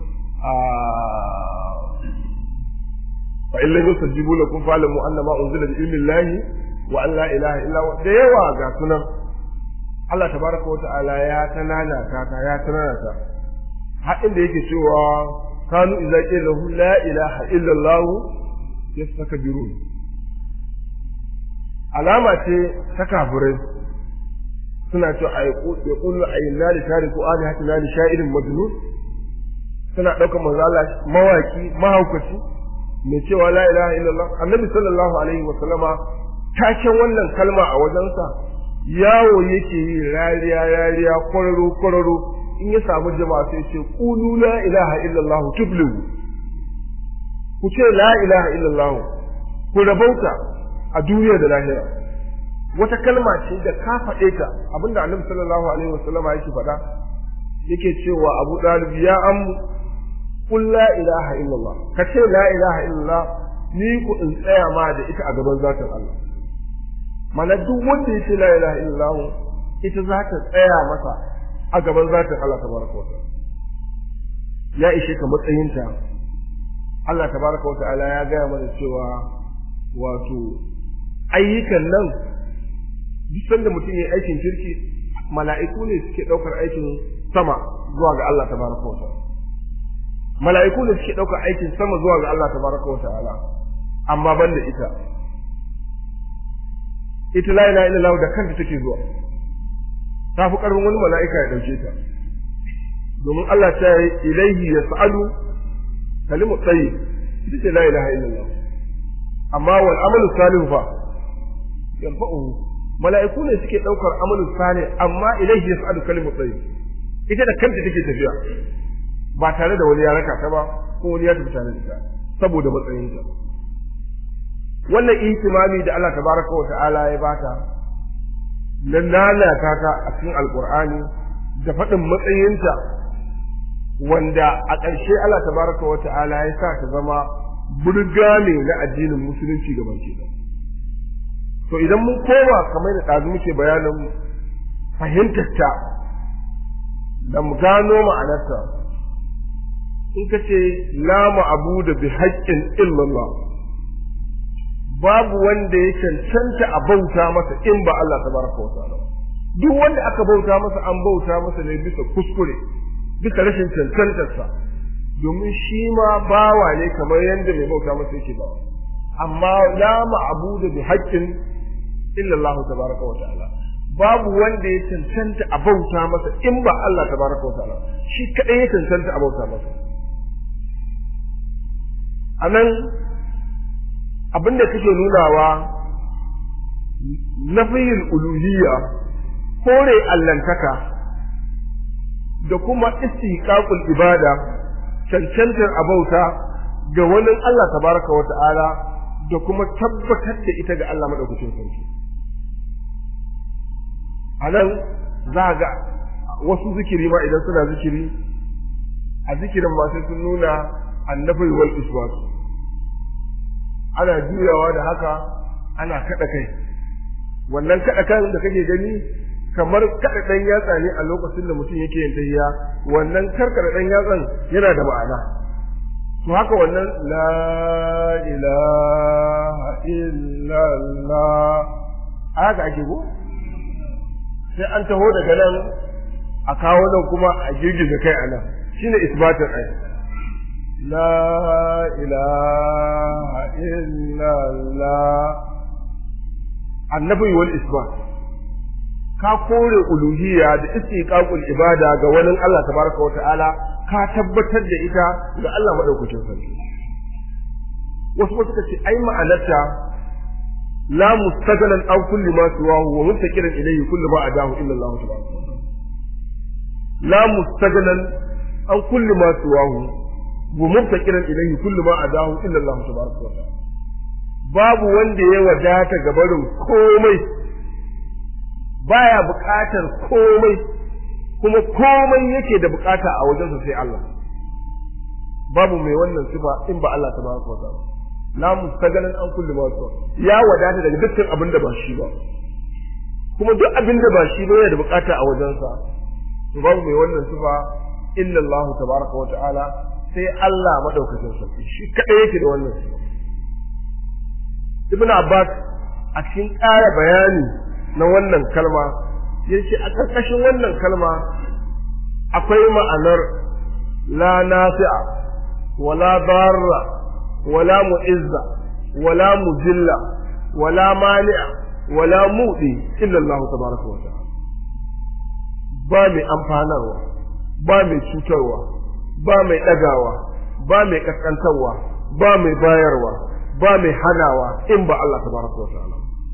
فإن لم يستجيبوا لكم فاعلموا أن ما أنزل بعلم الله وأن لا إله إلا هو da yawa ga sunan Allah tabaraka wata'ala ya tanana ta ta ya tanana ta har inda yake cewa kanu idza qila lahu la ilaha illa Allah yastakbirun alama ce ta kafirai suna cewa a ya kullu a yi nali tari ko ali hati nali sha'irin majnun suna ɗaukar manzo Allah mawaki mahaukaci mai cewa la ilaha illallah annabi sallallahu alaihi wa sallama taken wannan kalma a wajensa yawo yake yi rariya rariya kwararo kwararo in ya samu jama'a sai ce qulu la ilaha illallah tuflihu ku ce la ilaha illallah ku rabauta a duniya da lahira wata kalma ce da ka faɗe ta abinda annabi sallallahu alaihi wasallam yake faɗa yake cewa Abu Dalib ya am qul la ilaha illallah ka ce la ilaha illallah ni ku in tsaya ma da ita a gaban zatin Allah mana duk wanda ya ce la ilaha illallah ita za ta tsaya masa a gaban zatin Allah tabaraka wa ta'ala ya ishe ka matsayinta Allah tabaraka wa ta'ala ya gaya mana cewa wato ayyukan nan duk sanda mutum ya aikin kirki mala'iku ne suke ɗaukar aikin sama zuwa ga Allah tabaraka wa ta'ala mala'iku ne suke ɗaukar aikin sama zuwa ga Allah tabaraka wa ta'ala amma ban da ita ita la ilaha illallah da kanta take zuwa ta fi ƙarfin wani mala'ika ya ɗauke ta domin Allah ta yi ilaihi yas'alu kalimu tsayi ita ce la ilaha illallah amma wal amalu salihu fa yanfa'uhu mala'iku ne suke daukar amalu salih amma ilaihi yas'alu kalimu tayyib ita da kanta take tafiya ba tare da wani ya raka ta ba ko wani ya tafi tare da ita saboda matsayinta wannan ihtimami da Allah tabaraka wa ta'ala ya bata na lalata ta a cikin alqur'ani da faɗin matsayinta wanda a ƙarshe Allah tabaraka wa ta'ala ya sa ta zama burga ne na addinin musulunci ga baki ɗaya to idan mun koma kamar da ɗazu muke bayanin fahimtarta da mu gano ma'anarta in ka ce la ma'abu da bi haƙƙin illallah babu wanda ya cancanta a bauta masa in ba Allah tabaraka wa ta'ala duk wanda aka bauta masa an bauta masa ne bisa kuskure bisa rashin cancantarsa domin shi ma bawa ne kamar yadda mai bauta masa yake bawa amma la ma'abu da bi haƙƙin illa Allah tabaraka wa ta'ala babu wanda ya cancanta a bauta masa in ba Allah tabaraka wa ta'ala shi kadai ya cancanta a bauta masa anan abinda kake nunawa nafiyul uluhiyya kore allantaka da kuma istiqaqul ibada cancantar abauta ga wani Allah tabaraka wa ta'ala da kuma tabbatar da ita ga Allah madaukakin sarki a nan za ga wasu zikiri ma idan suna zikiri a zikirin ma sai sun nuna annabi wal isbat ana juyawa da haka ana kada kai wannan kada kan da kake gani kamar kada dan yatsa ne a lokacin da mutum yake yin tahiyya wannan karkara dan yatsan yana da ma'ana to haka wannan la ilaha illallah haka ake ko sai an taho daga nan a kawo nan kuma a girgiza kai a nan shine isbatin ai la ilaha illallah annabi wal isbat ka kore uluhiyya da istiqaqul ibada ga wani Allah tabaraka wa ta'ala ka tabbatar da ita ga Allah madaukakin sarki wasu wasu suka ce ai ma'anarta la mustaqalan aw kulli ma siwahu wa muntaqilan ilayhi kullu ma adahu illa Allah tabaraka wa ta'ala la mustaqalan aw kulli ma siwahu wa muntaqilan ilayhi kullu ma adahu illa Allah tabaraka wa ta'ala babu wanda ya wadata gabarin komai baya buƙatar komai kuma komai yake da buƙata a wajensa sai Allah babu mai wannan sifa in ba Allah tabaraka wa ta'ala la mustagalan an kulli ma su ya wadata daga dukkan abin da ba shi ba kuma duk abin da ba shi ba yana da buƙata a wajensa to babu mai wannan sifa illa Allah tabaraka wa ta'ala sai Allah madaukakin sarki shi kadai yake da wannan sifa Ibn Abbas a cikin ƙara bayani na wannan kalma yace a ƙarƙashin wannan kalma akwai ma'anar la nafi'a wala darra wala mu'izza wala muzilla wala mani'a wala mudi illa Allah tabaraka wa ta'ala ba mai amfanarwa ba mai cutarwa ba mai ɗagawa ba mai kaskantarwa ba mai bayarwa ba mai hanawa in ba Allah tabaraka wa ta'ala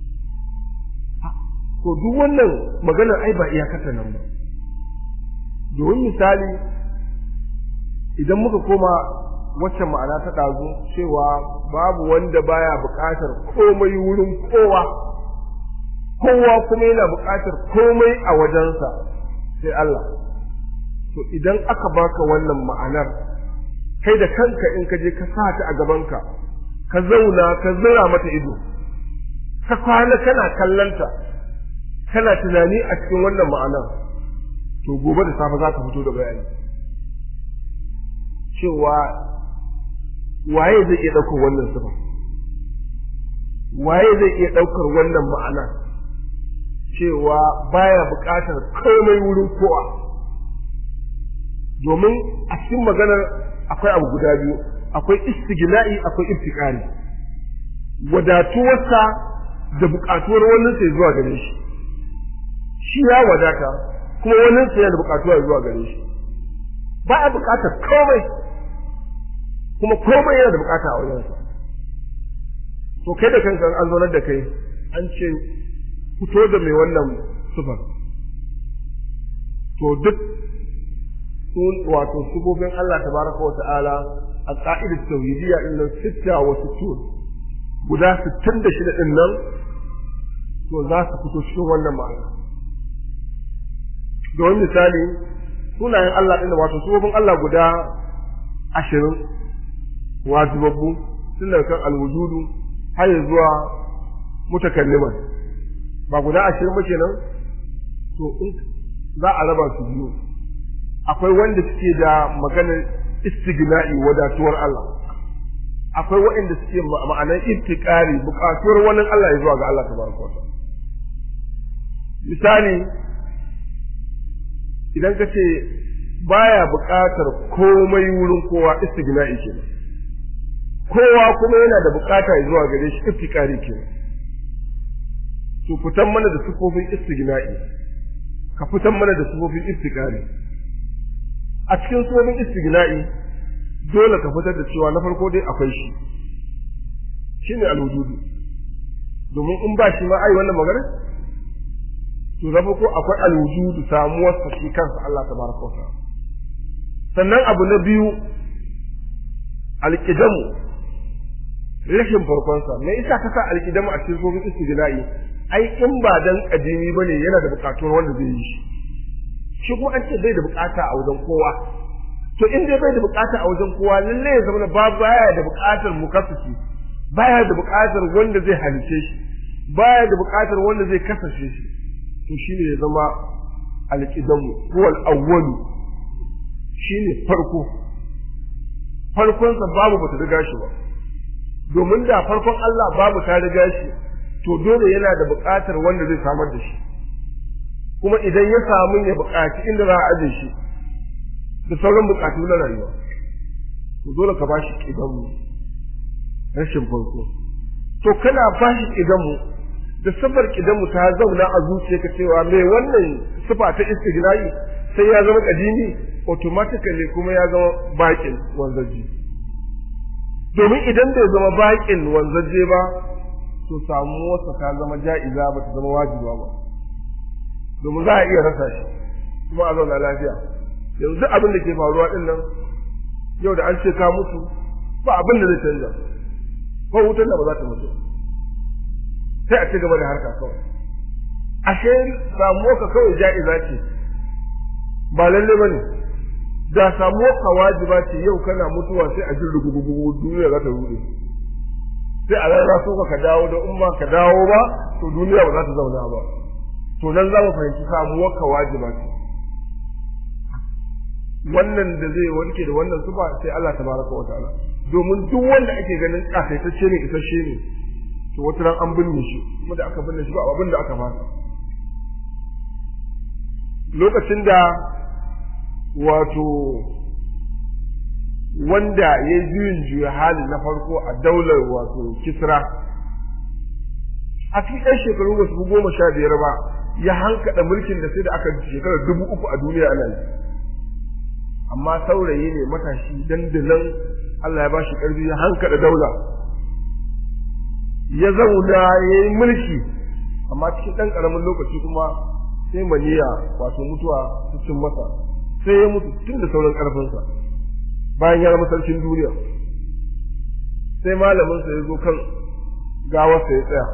to duk wannan maganar ai ba iyakata nan ba domin misali idan muka koma wacce ma'ana ta ɗazu cewa babu wanda baya buƙatar komai wurin kowa kowa kuma yana buƙatar komai a wajensa sai Allah to idan aka baka wannan ma'anar kai da kanka in ka je ka sa ta a gabanka ka zauna ka zira mata ido ka kwana kana kallanta kana tunani a cikin wannan ma'anar to gobe da safe za ka fito da bayani cewa waye zai iya ɗaukar wannan sifa waye zai iya ɗaukar wannan ma'ana cewa baya buƙatar komai wurin kowa domin a cikin maganar akwai abu guda biyu akwai istigna'i akwai ibtiqari wadatuwarsa da buƙatuwar wannan sai zuwa gare shi shi ya wadata kuma wannan sai yana da buƙatuwa zuwa gare shi ba a buƙatar komai kuma komai yana da buƙata a wajensa to kai da kanka an zaunar da kai an ce fito da mai wannan sufar to duk sun wato sufofin Allah tabaraka wa ta'ala a ka'idar tauhidiyya din nan sitta wa sittun guda 66 din nan to za su fito cikin wannan ma'ana don misali sunayen Allah din wato sufofin Allah guda ashirin wajibabbu tun daga kan alwujudu har zuwa mutakalliman ba guda ashirin ba kenan to in za a raba su biyu akwai wanda suke da maganar istigna'i wadatuwar Allah akwai waɗanda suke ma'anar iftikari buƙatuwar wani Allah ya zuwa ga Allah tabaraka wa misali idan ka ce baya buƙatar komai wurin kowa istigna'i kenan kowa kuma yana da buƙata zuwa gare shi iftikari kenan to fitan mana da sufofin istigna'i ka fitan mana da sufofin iftikari a cikin sufofin istigna'i dole ka fitar da cewa na farko dai akwai shi shine alwujudu domin in ba shi ma ai wannan magana to na farko akwai alwujudu samuwar sa shi kansa Allah tabaraka wa sannan abu na biyu alqidamu rashin farkonsa me yasa ka sa alqidamu a cikin sufofin istigna'i ai in ba dan kadimi bane yana da bukatuwar wanda zai yi shi shi kuma an ce bai da bukata a wajen kowa to in dai bai da bukata a wajen kowa lalle ya zama ba baya da bukatar mukaffisi baya da bukatar wanda zai halice shi baya da bukatar wanda zai kasashe shi to shine ya zama alqidamu huwa al-awwal shine farko farkonsa babu bata riga shi ba domin da farkon Allah babu ta riga shi to dole yana da buƙatar wanda zai samar da shi kuma idan ya samu ya buƙaci inda za a aje shi da sauran buƙatu na rayuwa to dole ka bashi idan mu rashin farko to kana bashi idan mu da sifar idan mu ta zauna a zuciyarka cewa me wannan sifa ta istighna'i sai ya zama kadimi automatically kuma ya zama baƙin wanzaji domin idan bai zama baƙin wanzaje ba to samuwarsa ta zama ja'iza ba ta zama wajiba ba domin za a iya rasa shi kuma a zauna lafiya yanzu abin da ke faruwa din nan yau da an ce ka mutu ba abin da zai canza ko wutar da ba za ta mutu sai a ci gaba da harka kawai ashe samuwarka kawai ja'iza ce ba lalle ba ne da samuwarka wajiba ce yau kana mutuwa sai a ji rugugugugu duniya za ta rude sai a rana so ka dawo da umma ka dawo ba to duniya ba za ta zauna ba to nan za mu fahimci samuwar ka wajiba ce wannan da zai warke da wannan sufa sai Allah tabaraka wa ta'ala domin duk wanda ake ganin kasaitacce ne isasshe ne to wata ran an binne shi kuma da aka binne shi ba abin da aka fasa lokacin da wato wanda ya juyin juya hali na farko a daular wato kisra a cikin ɗan shekaru ba su goma sha biyar ba ya hankaɗa mulkin da sai da aka shekarar dubu uku a duniya ana yi amma saurayi ne matashi dandanan Allah ya ba shi ƙarfi ya hankaɗa daula ya zauna ya yi mulki amma cikin ɗan ƙaramin lokaci kuma sai maniya wato mutuwa su cin masa sai ya mutu tun da sauran ƙarfinsa bayan ya zama sarkin duniya sai malaminsa ya zo kan gawarsa ya tsaya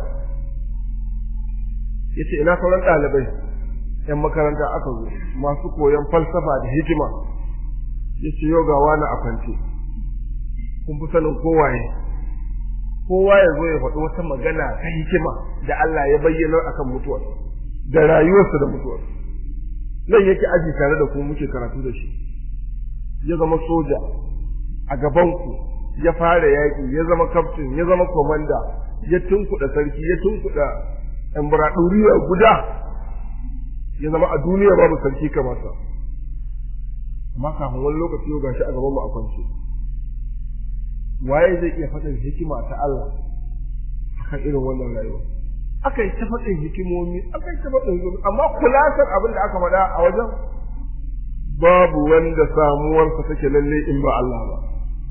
ya ce ina sauran ɗalibai ‘yan makaranta aka zo masu koyon falsafa da hikima ya ce yau ga wani a kwance kun fi sanin kowaye kowa ya zo ya faɗi wata magana ta hikima da Allah ya bayyana akan mutuwar da rayuwarsa da mutuwar nan yake aji tare da ku muke karatu da shi ya zama soja a gabanku ya fara yaƙi ya zama kaftin ya zama komanda ya tunkuɗa sarki ya tunkuɗa embraduriya guda ya zama a duniya babu sarki kamar sa amma kafin wani lokaci yau gashi a gaban mu a kwance waye zai iya faɗin hikima ta Allah akan irin wannan rayuwa aka yi ta faɗin hikimomi aka yi ta faɗin zuwa amma kulasar abin da aka faɗa a wajen babu wanda samuwarsa take lalle in ba Allah ba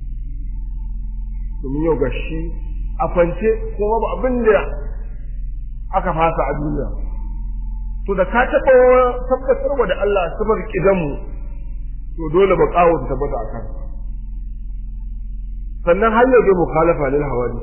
domin yau gashi a kwance kuma ba abin da aka fasa a duniya to da ka taɓa tabbatarwa da Allah sifar kidanmu to dole ba kawo ta tabbata a kan sannan har yau dai mukhalafa lil hawadi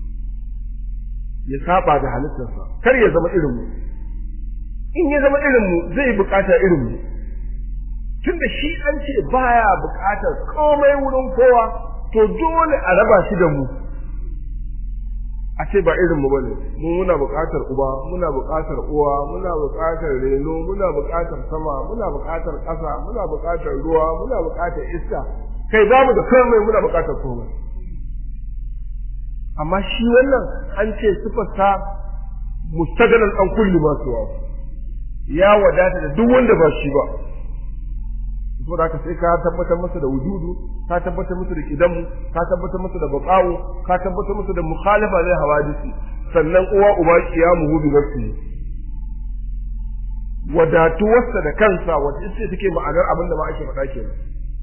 ya saba da halittarsa kar ya zama irin mu in ya zama irin mu zai bukata irin mu tunda shi an ce baya bukatar komai wurin kowa to dole a raba shi da mu a ce ba irin mu bane mu muna buƙatar uba muna buƙatar uwa muna buƙatar reno muna buƙatar sama muna buƙatar ƙasa muna buƙatar ruwa muna buƙatar iska kai babu da komai muna buƙatar komai amma shi wannan an ce sifarsa mustaganan an kulli masu wa ya wadata da duk wanda ba shi ba saboda haka sai ka tabbatar masa da wujudu ka tabbatar masa da kidamu ka tabbatar masa da baqawu ka tabbatar masa da mukhalafa lil hawadisi sannan uwa uba qiyamuhu bi nafsi wadatuwarsa da kansa wanda ita take ma'anar abin da ma ake faɗa kenan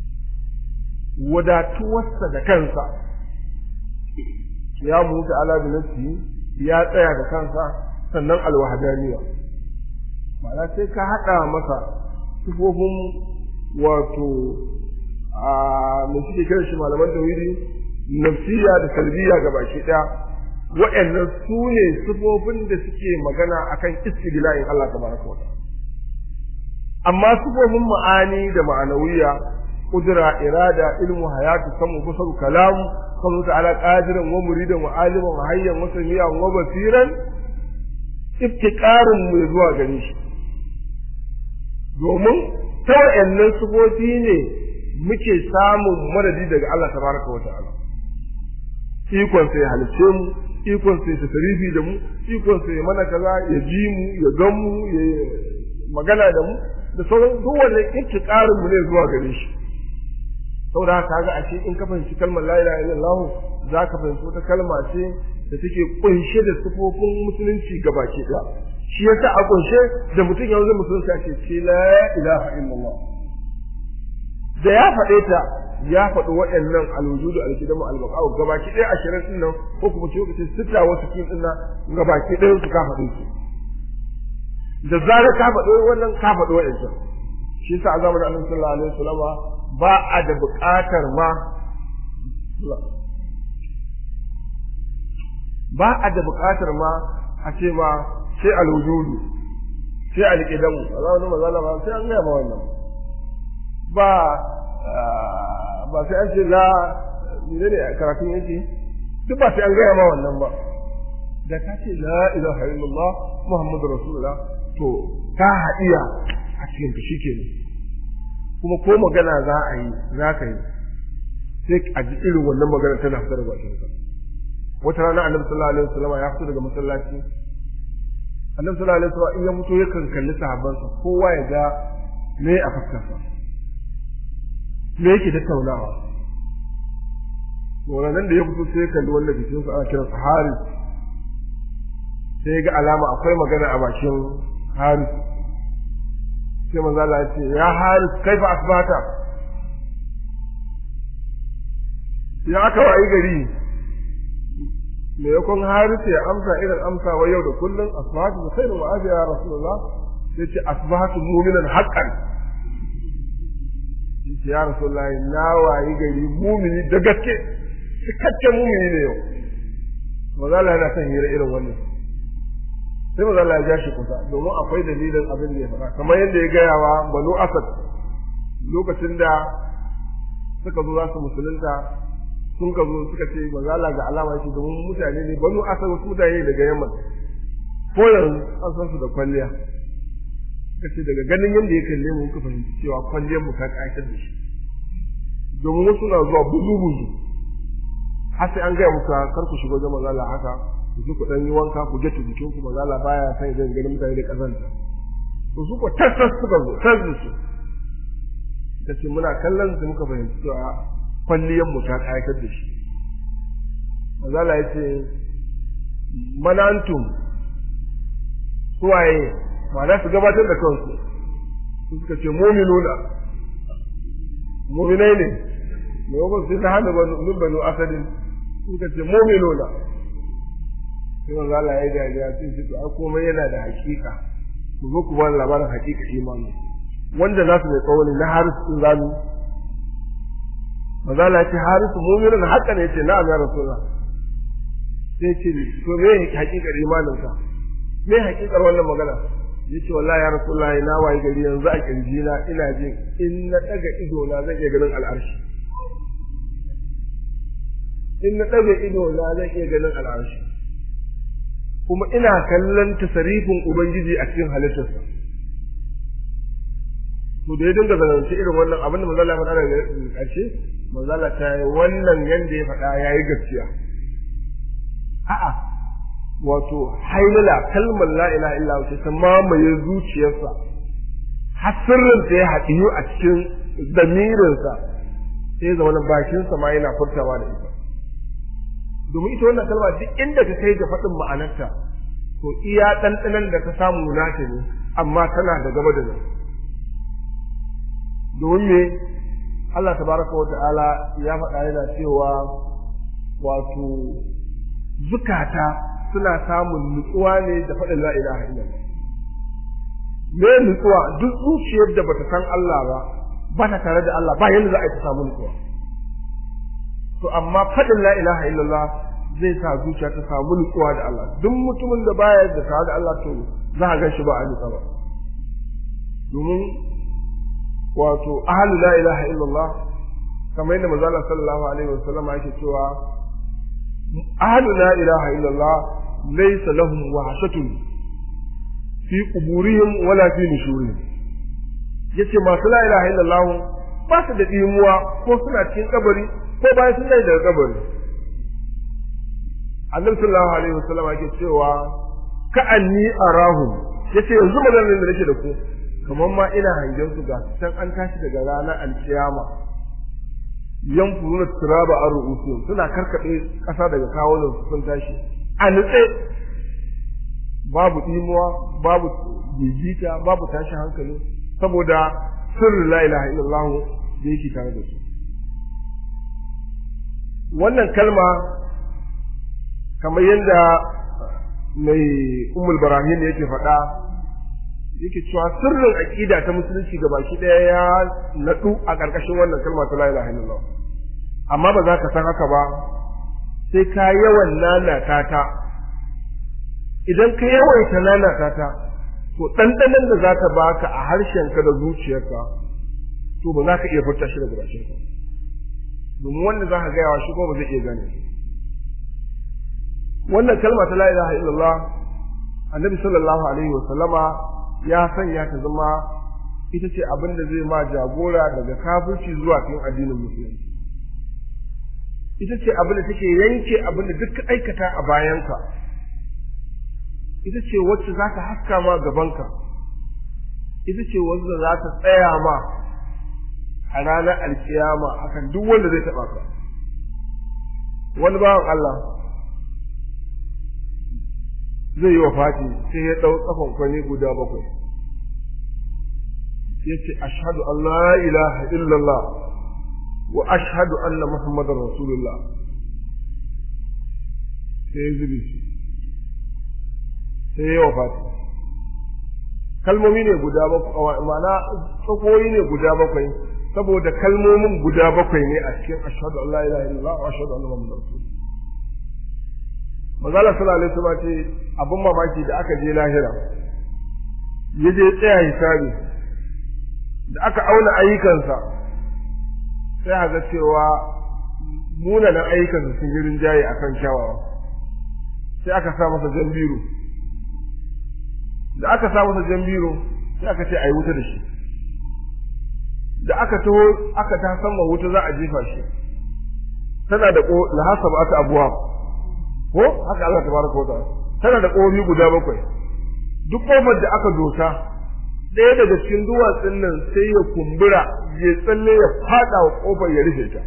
wadatuwarsa da kansa qiyamuhu ta'ala bi nafsi ya tsaya da kansa sannan alwahdaniya ma'ana sai ka haɗa masa sifofin wato a mai suke kiran shi malaman tauhidi nafsiya da salbiya ga baki daya wa'annan su ne sifofin da suke magana akan istighla'in Allah tabaraka wa amma sifofin ma'ani da ma'anawiya kudura irada ilmu hayatu samu basar kalam kamu ta'ala qadiran wa muridan wa aliman wa hayyan wa samiyan wa basiran iftiqarun mu zuwa gare shi domin ta wa'annan sufofi ne muke samun madadi daga Allah tabaraka wa ta'ala ikon sai halice mu ikon sai su tarifi da mu ikon sai mana kaza ya ji mu ya gan mu magana da mu da sauran duk wannan ƙarin mu ne zuwa gare shi saboda haka kaga ashe in ka fahimci kalmar la ilaha illallah za ka fahimci wata kalma ce da take kunshe da sifofin musulunci gabaki ɗaya shi yasa a kunshe da mutum ya zo musulunci a ce ce la ilaha illallah da ya faɗe ta ya faɗi waɗannan alwujudu alkidamu albaqa'u gabaki ɗaya ashirin ɗin nan ko kuma ce lokacin sita wasu kin ɗin nan gabaki ɗayan su ka faɗe su da zarar ka faɗi wannan ka faɗi waɗancan shi yasa a zamanin annabi sallallahu alaihi wasallama ba a da buƙatar ma ba a da buƙatar ma a ce ma sai alwujudu sai alƙidamu a zamanin mazala ba sai an gaya ma wannan ba ba sai an ce la ne ne karatun yake duk ba sai an gaya ma wannan ba da ka ce la ilaha illallah muhammadu rasulullah to ka haɗiya a cikin shi kenan kuma ko magana za a yi za ka yi sai a ji irin wannan magana tana fitar da bakin ka wata rana annabi sallallahu alaihi wasallam ya fito daga masallaci annabi sallallahu alaihi wasallam in ya fito yakan kalli sahabbansa kowa ya ga me a fuskarsa me yake tattaunawa to nan da ya fito sai ya kalli wanda jikinsa ana kiransa haris sai ya ga alama akwai magana a bakin haris sai manzo Allah ya ce ya haris kaifa asbata ya aka wayi gari me yakon haris ya amsa irin amsa wa yau da kullun asbatu bi khairin wa afiya ya rasulullah sai ce asbatu mu'minan haqqan ya rasulullah na wayi gari mu'mini da gaske cikakken mu'mini ne yau manzo Allah yana son hira irin wannan sai maza Allah ya ja shi kusa domin akwai dalilin abin da ya faɗa kamar yadda ya gaya wa banu asad lokacin da suka zo za su musulunta sun ka zo suka ce maza Allah ga alama shi domin mutane ne banu asad wasu mutane daga yamma ko yanzu an san su da kwalliya suka ce daga ganin yadda ya kalle mu muka fahimci cewa kwalliyar mu ta ƙayatar da shi domin wasu na zuwa buzu buzu har sai an gaya muka kar ku shigo wajen maza Allah haka ku ji ku dan yi wanka ku je jikin ku maza Allah baya san idan ganin mutane da kazanta to su ko tassas suka zo tassu su kace muna kallon su muka fahimci cewa kwalliyan mu ta kayatar da shi maza Allah ya ce manantum suwaye ma'ana su gabatar da kansu su suka ce mu'minuna mu'minai ne ne ba su ta hana min banu asadin suka ce mu'minuna sai manzo Allah ya dariya sai shi to komai yana da hakika ku zo ku bani labarin hakika imani wanda za su mai tsawoni na haris din zamu manzo Allah ya ce haris mu'minun haka ne yace na'am ya rasulullah sai ce to me hakikar imanin ka me hakikar wannan magana yace wallahi ya rasulullah na wayi gari yanzu a kirji na ina jin in na daga ido na zan iya ganin al'arshi in na daga ido na zan iya ganin al'arshi kuma ina kallon tasarifin Ubangiji a cikin halittarsa. To da ya dinga zanance irin wannan abin da manzala faɗa daga ƙarshe, manzala ta yi wannan yanda ya faɗa ya yi gaskiya. A'a, wato hailala kalmar la ilaha illa wace ta mamaye zuciyarsa, har sirrinsa ya haɗiyu a cikin damirinsa, sai ya zama bakinsa ma yana furtawa da ita. domin ita wannan kalma duk inda ka kai ga faɗin ma'anarta to iya ɗanɗanan da ka samu nata ne amma tana da gaba da nan domin me Allah tabaraka wa ta'ala ya faɗa yana cewa wato zukata suna samun nutsuwa ne da faɗin la ilaha illallah me nutsuwa duk zuciyar da bata san Allah ba ba ta tare da Allah ba yanda za a yi ta samu nutsuwa to amma faɗin la ilaha illallah zai sa zuciya ta samu nutsuwa da Allah duk mutumin da baya da tare da Allah to za a ganshi ba a nutsa ba domin wato ahlu la ilaha illallah kamar yadda manzo Allah sallallahu alaihi wasallam yake cewa ahlu la ilaha illallah laysa lahum wahshatun fi quburihim wala fi nushurihim yace masu la ilaha illallah ba su da dimuwa ko suna cikin kabari ko bayan sun daga kabari annabi sallallahu alaihi wasallam yake cewa ka anni arahum yace yanzu maganar da nake da ku kamar ma ina hangen su ga can an tashi daga ranar alkiyama yan furuna turaba an ru'usu suna karkaɗe ƙasa daga kawunan su sun tashi a nutse babu ɗimuwa babu gigita babu tashi hankali saboda sirrin la ilaha illallah da yake tare da su wannan kalma kamar yadda mai umul barahim yake faɗa yake cewa sirrin aqida ta musulunci ga baki ɗaya ya naɗu a ƙarƙashin wannan kalma ta la ilaha illallah amma ba za ka san haka ba sai ka yawan nanata ta idan ka yawaita nanata ta to ɗanɗanon da za ta baka a harshenka da zuciyarka to ba za ka iya furta shi daga bakinka domin wanda za ka gaya wa shi ko ba zai iya gane wannan kalma ta la ilaha illallah annabi sallallahu alaihi wa sallama ya sanya ta zama ita ce abin da zai ma jagora daga kafirci zuwa cikin addinin musulunci ita ce abin da take yanke abin da duk aikata a bayanka ita ce wacce za ta haska ma gabanka ita ce wacce za ta tsaya ma a ranar alkiyama akan duk wanda zai taɓa ka wani bawan Allah zai yi wa fati sai ya ɗau tsafon kwani guda bakwai ya ce ashadu an la ilaha illallah wa ashadu anna muhammadar rasulullah sai ya zubi shi sai ya yi wa fati kalmomi ne guda bakwai ma'ana tsakoyi ne guda bakwai saboda kalmomin guda bakwai ne a cikin ashadu an la ilaha illallah wa ashadu anna muhammadar rasulullah Mazala sallallahu alaihi wasallam ce abin mamaki da aka je lahira ya je tsaya hisabi da aka auna ayyukansa sai a ga cewa munanan ayyukansa sun yi rinjaye akan kyawawa sai aka sa masa jan biro da aka sa masa jan biro sai aka ce a yi wuta da shi da aka taho aka ta sama wuta za a jefa shi tana da ko lahasab ata abuwa ko haka Allah tabaraka wa ta'ala tana da kofi guda bakwai duk kofar da aka dosa ɗaya daga cikin duwatsun nan sai ya kumbura ya tsalle ya fada wa kofar ya rufe ta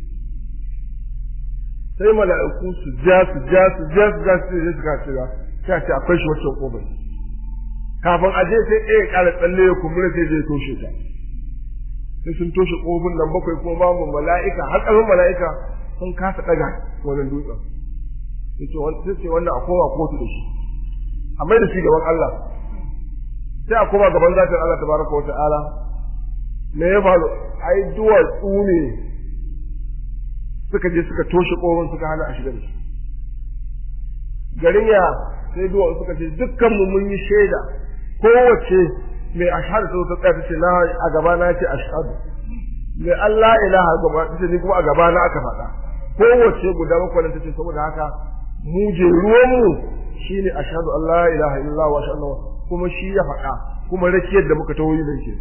sai mala'iku su ja su ja su ja su ja su je su ka shiga sai a ce akwai shi wacce kofar kafin a je sai ɗaya ƙara tsalle ya kumbura sai zai toshe ta sai sun toshe kofin nan bakwai kuma babu mala'ika har ƙarfin mala'ika sun kasa ɗaga wannan dutsen sai ce wannan a koma kotu da shi a mai da shi gaban Allah sai a koma gaban zatin Allah tabaraka wa ta'ala me ya faru ai duwatsu ne suka je suka toshe kofin suka hana a shiga da shi garin ya sai duwatsu suka ce dukkan mu mun yi shaida kowace mai ashhadu ta tsaya ta ce na a gaba na ce ashhadu mai Allah ilaha gaba ta ce ni kuma a gaba na aka faɗa kowace guda bakwai ta ce saboda haka mu je ruwanmu shi ne a shaɗu Allah ilaha illallah wa sha'allah kuma shi ya faɗa kuma rakiyar da muka tawo yi da ke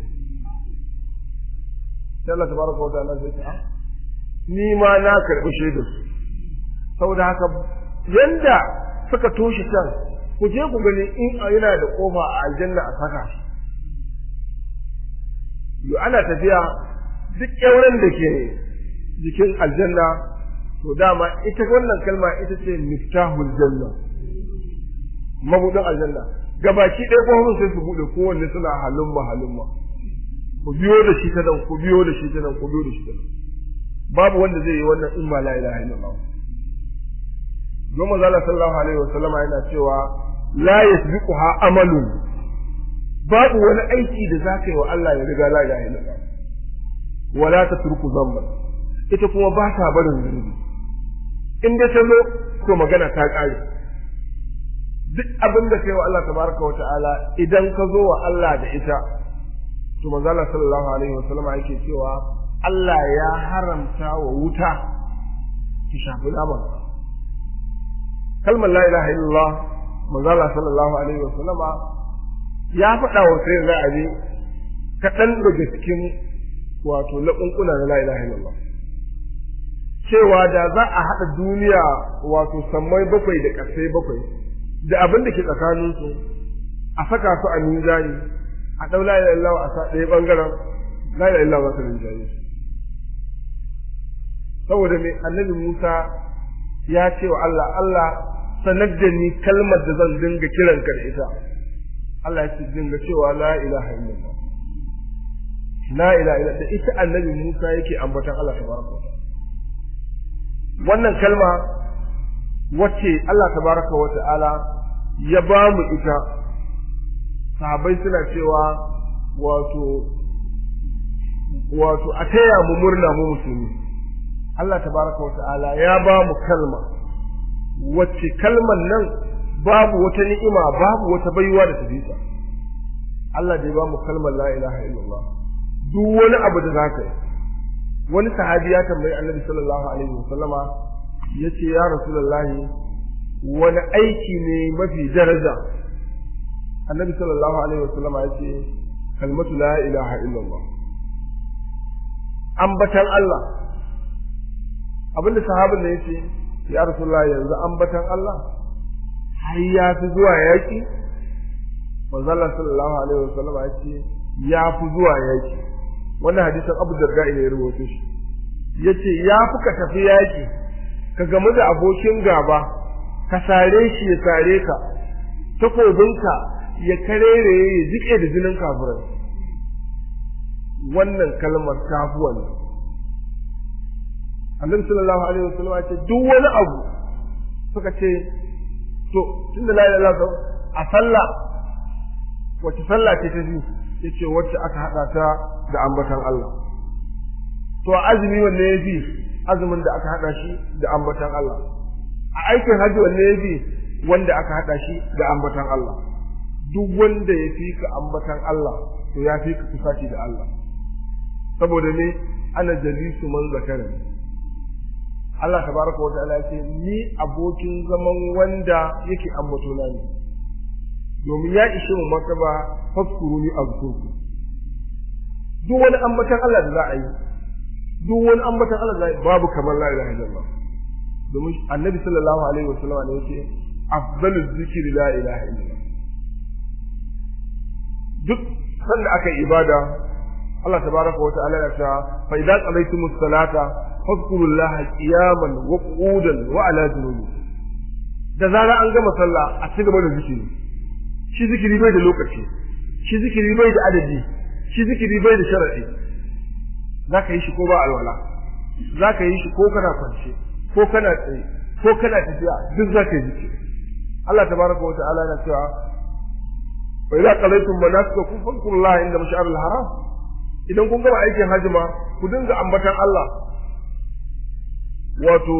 sai Allah tabaraka wa ta'ala sai ta ni ma na karɓi shaidar su saboda haka yanda suka toshe can ku je ku gani in yana da kofa a aljanna a saka yo ana tafiya duk ƙyauren da ke jikin aljanna to dama ita wannan kalma ita ce miftahul janna mabudin aljanna gabaki ɗaya kofofin sai su buɗe kowanne suna halumma halumma ku biyo da shi ta nan ku biyo da shi ta nan ku biyo da shi ta nan babu wanda zai yi wannan in ba la ilaha illallah don manzo Allah sallallahu alaihi wasallam yana cewa la yasbiquha amalun babu wani aiki da zaka yi wa Allah ya riga la ilaha illallah wala tatruku dhanban ita kuma ba ta barin zunubi in dai ta zo to magana ta ƙare duk abin da kai wa Allah tabaraka wa ta'ala idan ka zo wa Allah da ita to manzo Allah sallallahu alaihi wa sallama yake cewa Allah ya haramta wa wuta ki shafi naman kalmar la ilaha illallah manzo Allah sallallahu alaihi wa sallama ya faɗa wa sai ra'ayi kaɗan daga cikin wato laƙunƙuna na la ilaha illallah cewa da za a haɗa duniya wato sammai bakwai da ƙasai bakwai da abin da ke tsakaninsu a saka su a mizani a ɗau la ilaha illallah a sa ɗaya ɓangaren la ilaha illallah za ta rinjaye su saboda mai annabi Musa ya ce wa Allah Allah sanar da ni kalmar da zan dinga kiran ka da ita Allah ya ce dinga cewa la ilaha illallah la ilaha illallah da ita annabi Musa yake ambatan Allah tabaraka wa wannan kalma wacce Allah tabaraka wa ta'ala ya ba mu ita sahabbai suna cewa wato wato a taya mu murna mu musulmi Allah tabaraka wa ta'ala ya ba mu kalma wacce kalman nan babu wata ni'ima babu wata baiwa da ta Allah da ya ba mu kalmar la ilaha illallah duk wani abu da zaka yi wani sahabi ya tambayi annabi sallallahu alaihi wasallama yace ya rasulullahi wani aiki ne mafi daraja annabi sallallahu alaihi wasallama yace kalmatu la ilaha illallah ambatan Allah abinda sahabin ne yace ya rasulullahi yanzu ambatan Allah har ya fi zuwa yaki manzo Allah sallallahu alaihi wasallama yace ya fi zuwa yaki wannan hadisin Abu Darda ne ya rubuto shi yace ya fi ka tafi yaki ka gamu da abokin gaba ka sare shi ya sare ka takobinka ya karere ya jike da jinin kafirai wannan kalmar tafuwa ne Annabi sallallahu alaihi wasallam ya ce duk wani abu suka ce to tunda la ilaha illallah a sallah wace sallah ce ta ji yace wacce aka hada ta da ambatan Allah to azumi wanne yafi azumin da aka hada shi da ambatan Allah a aikin hajji wanne yafi wanda aka hada shi da ambatan Allah duk wanda ya fi ka ambatan Allah to ya fi ka kusaci da Allah saboda ne ana jalisu man zakara Allah tabaraka wa ta'ala ce ni abokin zaman wanda yake ambato na ne domin ya ishe mu martaba faskuru ni azkurku duk wani ambatan Allah da za a yi duk wani ambatan Allah da za a yi babu kamar la ilaha illallah domin annabi sallallahu alaihi wasallam ne yake afdalu zikri la ilaha illallah duk sanda aka yi ibada Allah tabaraka wa ta'ala ya ta fa idza qalaytumus salata fadhkurullaha qiyaman wa qu'udan wa ala junubi da zara an gama sallah a ci gaba da zikiri shi zikiri bai da lokaci shi zikiri bai da adadi shi zikiri bai da sharadi zaka yi shi ko ba alwala zaka yi shi ko kana kwance ko kana tsaye ko kana tafiya duk zaka yi zikiri Allah tabaraka wa ta'ala yana cewa wa idza qalaytum manasikakum fadhkurullaha inda mash'aril haram idan kun gama aikin hajji ma ku dinga ambatan Allah wato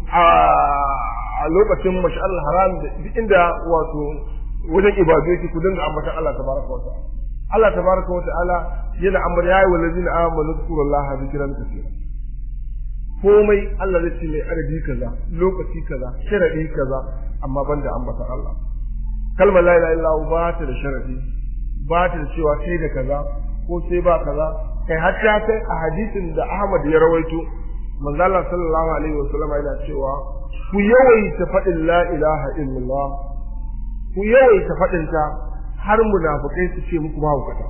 a lokacin mash'aril haram duk inda wato wajen ibadu yake ku dinga ambatan Allah tabaraka wa ta'ala Allah tabaraka wa ta'ala yana ambar yayi wallazina amanu zkurullaha zikran kaseera komai Allah zai ce mai adadi kaza lokaci kaza sharadi kaza amma banda ambatan Allah kalmar la ilaha illallah ba ta da sharadi ba ta da cewa sai da kaza ko sai ba kaza kai har ta kai a hadisin da Ahmad ya rawaito manzo Allah sallallahu alaihi wasallam yana cewa ku yawaita faɗin la ilaha illallah ku yawaita faɗin ta har munafikai su ce muku mahaukata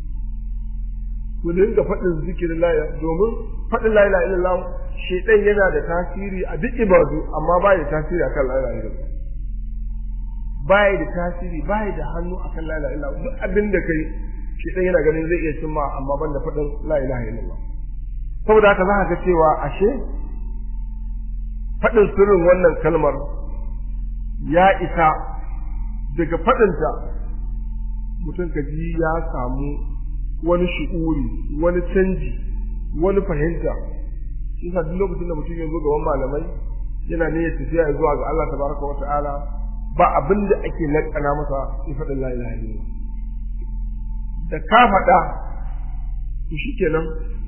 ku dinga faɗin zikirin la domin faɗin la ilaha illallah shedan yana da tasiri a duk ibadu amma ba ya tasiri akan la ilaha illallah ba ya da tasiri ba ya da hannu akan la ilaha illallah duk abin da kai shedan yana ganin zai iya cimma amma ban da faɗin la ilaha illallah saboda haka za ka ga cewa ashe faɗin sirrin wannan kalmar ya isa daga faɗinta mutum ka ji ya samu wani shi'uri wani canji wani fahimta shi duk lokacin da mutum ya zo gaban malamai yana ne ya tafiya zuwa ga Allah tabaraka wa ta'ala ba abin da ake lakana masa ya faɗin la ilaha illallah da ka faɗa to shikenan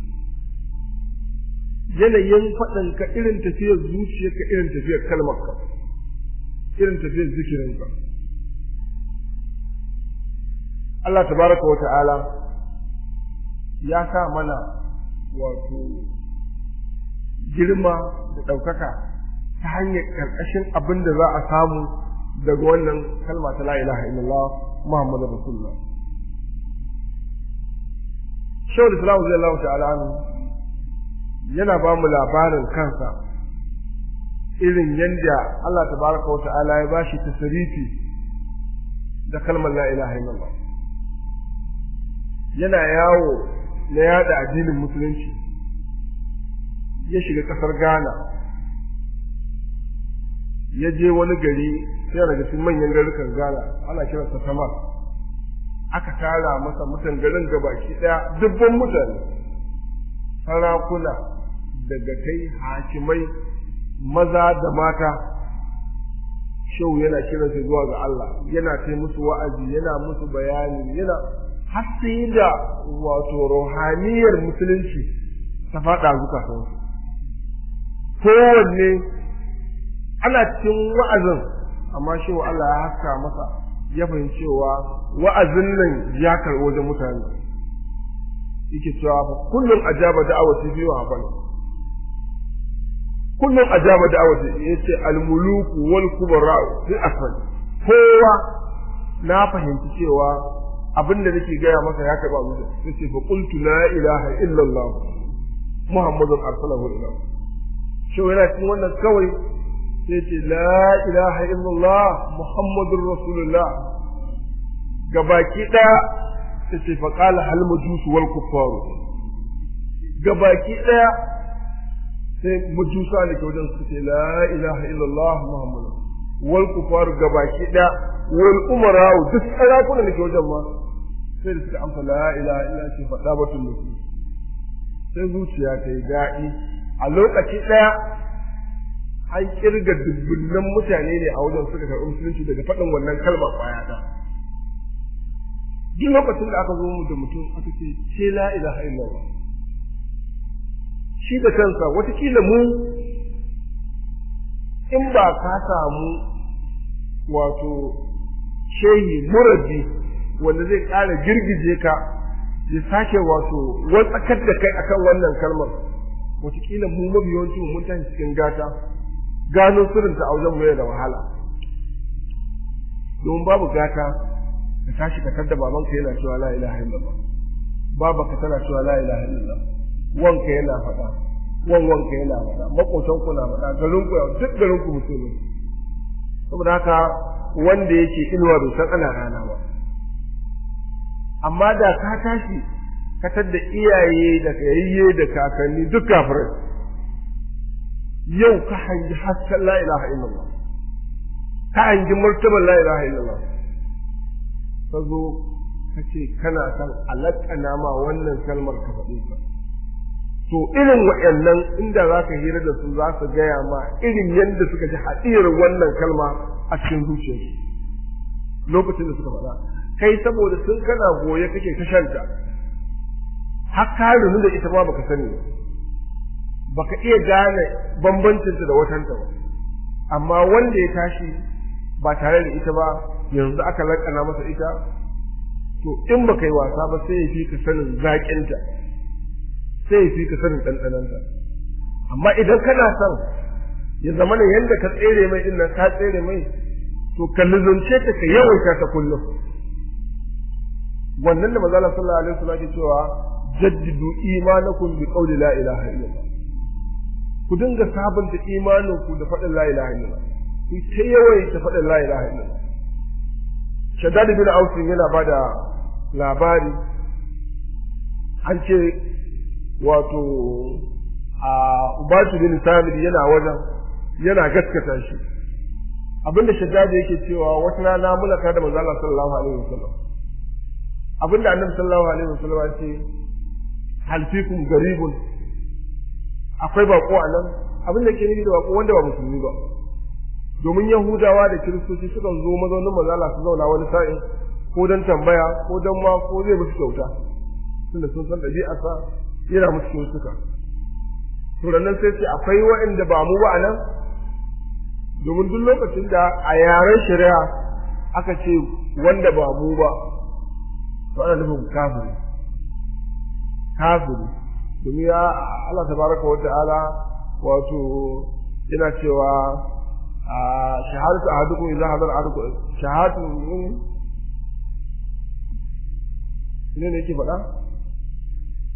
yanayin faɗin ka irin tafiyar zuciya ka irin tafiyar kalmar ka irin tafiyar zikirin ka Allah tabaraka wa ta'ala ya sa mana wato girma da ɗaukaka ta hanyar ƙarƙashin abin da za a samu daga wannan kalma ta la ilaha illallah Muhammadu Rasulullah shawul islam radiyallahu ta'ala anhu yana ba mu labarin kansa irin yanda Allah tabaraka wa ta'ala ya bashi tasrifi da kalmar la ilaha illallah yana yawo na yada addinin musulunci ya shiga kasar Ghana ya je wani gari sai daga cikin manyan garukan Ghana ana kiransa Tamas aka tara masa mutan garin gabaki daya dubban mutane sarakuna daga kai hakimai maza da mata shau yana kiransa zuwa ga Allah yana kai musu wa'azi yana musu bayani yana har sai da wato ruhaniyar musulunci ta faɗa zukatansu kowanne ana cikin wa'azin amma shi wa Allah ya haska masa ya fahimci cewa wa'azin nan ya karɓi wajen mutane yake cewa fa kullum ajaba da'awati fi wa hafal kullum ajaba da'awati yace al-muluku wal kubara fi asfal kowa na fahimci cewa abinda nake gaya masa ya karɓa mu yace fa qultu la ilaha illa Allah muhammadun arsalahu ila shi yana cikin wannan kawai sai ce la ilaha illallah muhammadur rasulullah gabaki daya sai ce faqala hal majus wal kuffar gabaki daya sai majusa ne ke wajen su ce la ilaha illallah muhammadur wal kuffar gabaki daya wal umara duk sarakuna da ke wajen ma sai da suka amsa la ilaha illa ce faɗa batun nufi sai zuciya ta yi daɗi a lokaci ɗaya an kirga dubbunan mutane ne a wajen suka karɓi musulunci daga faɗin wannan kalma ƙwaya ɗaya duk lokacin da aka zo mu da mutum aka ce ce la ilaha illallah shi da kansa watakila mu in ba ka samu wato shehi murabi wanda zai ƙara girgije ka ya sake wato watsakar da kai akan wannan kalmar watakila mu mabiyancin mun tashi cikin gata gano sirrinta a wajen mu da wahala domin babu gata ka tashi ka tadda babanka yana cewa la ilaha illallah babanka tana cewa la ilaha illallah wanka yana faɗa wan wanka yana faɗa makotan ku na faɗa garin ku duk garin ku musulmi saboda haka wanda yake inuwa bai san ana rana ba amma da ka tashi ka tadda iyaye da kayayye da kakanni duk kafirai yau ka hangi hasken la ilaha illallah ka hangi martaban la ilaha illallah ka zo ka ce kana san alaƙana ma wannan kalmar ka faɗi ka to irin waɗannan inda za ka hira da su za su gaya ma irin yadda suka ji haɗiyar wannan kalma a cikin zuciyarsu lokacin da suka faɗa kai saboda sun kana goye kake ta shanta har ka runu da ita ma baka sani baka iya gane bambancinta da watanta ba amma wanda ya tashi ba tare da ita ba yanzu aka lakana masa ita to in baka yi wasa ba sai ya fi ka sanin zaƙinta sai ya fi ka sanin ɗanɗananta amma idan kana son ya zama ne yadda ka tsere mai ɗin nan ka tsere mai to ka lizunce ta ka yawaita ta kullum wannan da manzala sallallahu alaihi wasallam ke cewa jaddidu imanakum bi qawli la ilaha illallah ku dinga sabunta imanin ku da faɗin la ilaha illallah ku ta yawaita faɗin la ilaha illallah shaddad bin aus yana bada labari an ce wato a ubatu bin samid yana wajen yana gaskata shi abinda shaddad yake cewa wata rana mulaka da manzo Allah sallallahu alaihi wasallam abinda annabi sallallahu alaihi wasallam ya ce hal fikum garibun akwai bako a nan abin da ke nufi da bako wanda ba musulmi ba domin yahudawa da kiristoci sukan zo mazaunin mazala su zauna wani sa'in ko don tambaya ko don ma ko zai musu kyauta tunda sun san ɗabi'arsa yana musu kyautuka to nan sai ce akwai waɗanda ba mu ba a nan domin duk lokacin da a yaren shari'a aka ce wanda ba mu ba to ana nufin kafiri kafiri domin ya Allah tabaraka wa ta'ala wato yana cewa shahadatu ahadukum idza hadara ahadukum shahadatu ne ne yake faɗa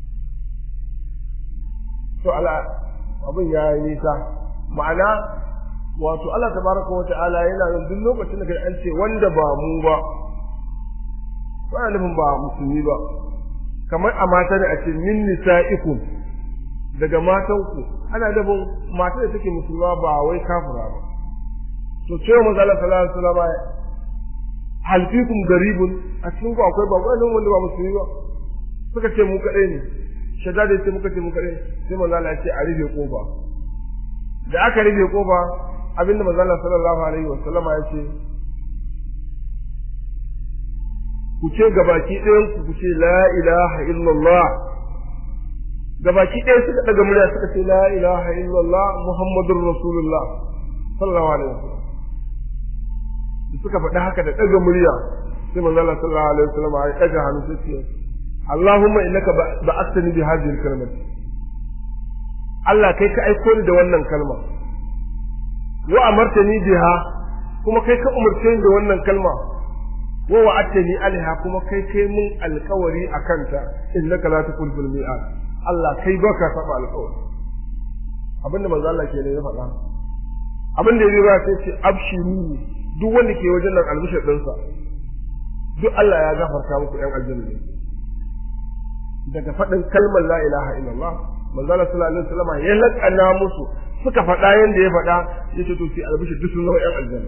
to ala abin ya yi nisa ma'ana wato Allah tabaraka wa ta'ala yana yin duk lokacin da an ce wanda ba mu ba ba nufin ba musulmi ba kamar a mata da a ce min nisa'ikum daga matanku ana nufin mata da take musulma ba wai kafira ba to ce mu zalla sallallahu alaihi wasallam hal fikum garibun a cikin ku akwai ba wani wanda ba musulmi ba suka ce mu kadai ne shadda da ce muka ce mu kadai sai manzo Allah ya ce a rufe kofa da aka rufe kofa abinda manzo Allah sallallahu alaihi wasallama ya ce ku ce gabaki ɗayan ku ku ce la ilaha illallah gabaki ɗaya suka daga murya suka ce la ilaha illallah muhammadur rasulullah sallallahu alaihi wasallam suka faɗi haka da daga murya sai manzo Allah sallallahu alaihi wasallam ya daga hannu sai ce Allahumma innaka ba'athani bi hadhihi al-kalimati Allah kai ka aiko ni da wannan kalma wa amartani biha kuma kai ka umarce ni da wannan kalma wa wa'adtani alaiha kuma kai kai mun alkawari akan ta innaka la tuqul mi'ad Allah kai baka saba alkawari abinda manzo Allah ke ne ya faɗa abin da ya ba sai ce abshiru duk wanda ke wajen nan albishir ɗinsa duk Allah ya gafarta muku ɗan aljanna ne daga faɗin kalmar la ilaha illallah manzo Allah sallallahu alaihi wasallam ya lakana musu suka faɗa yanda ya faɗa yace to sai albishir duk sun zama ɗan aljanna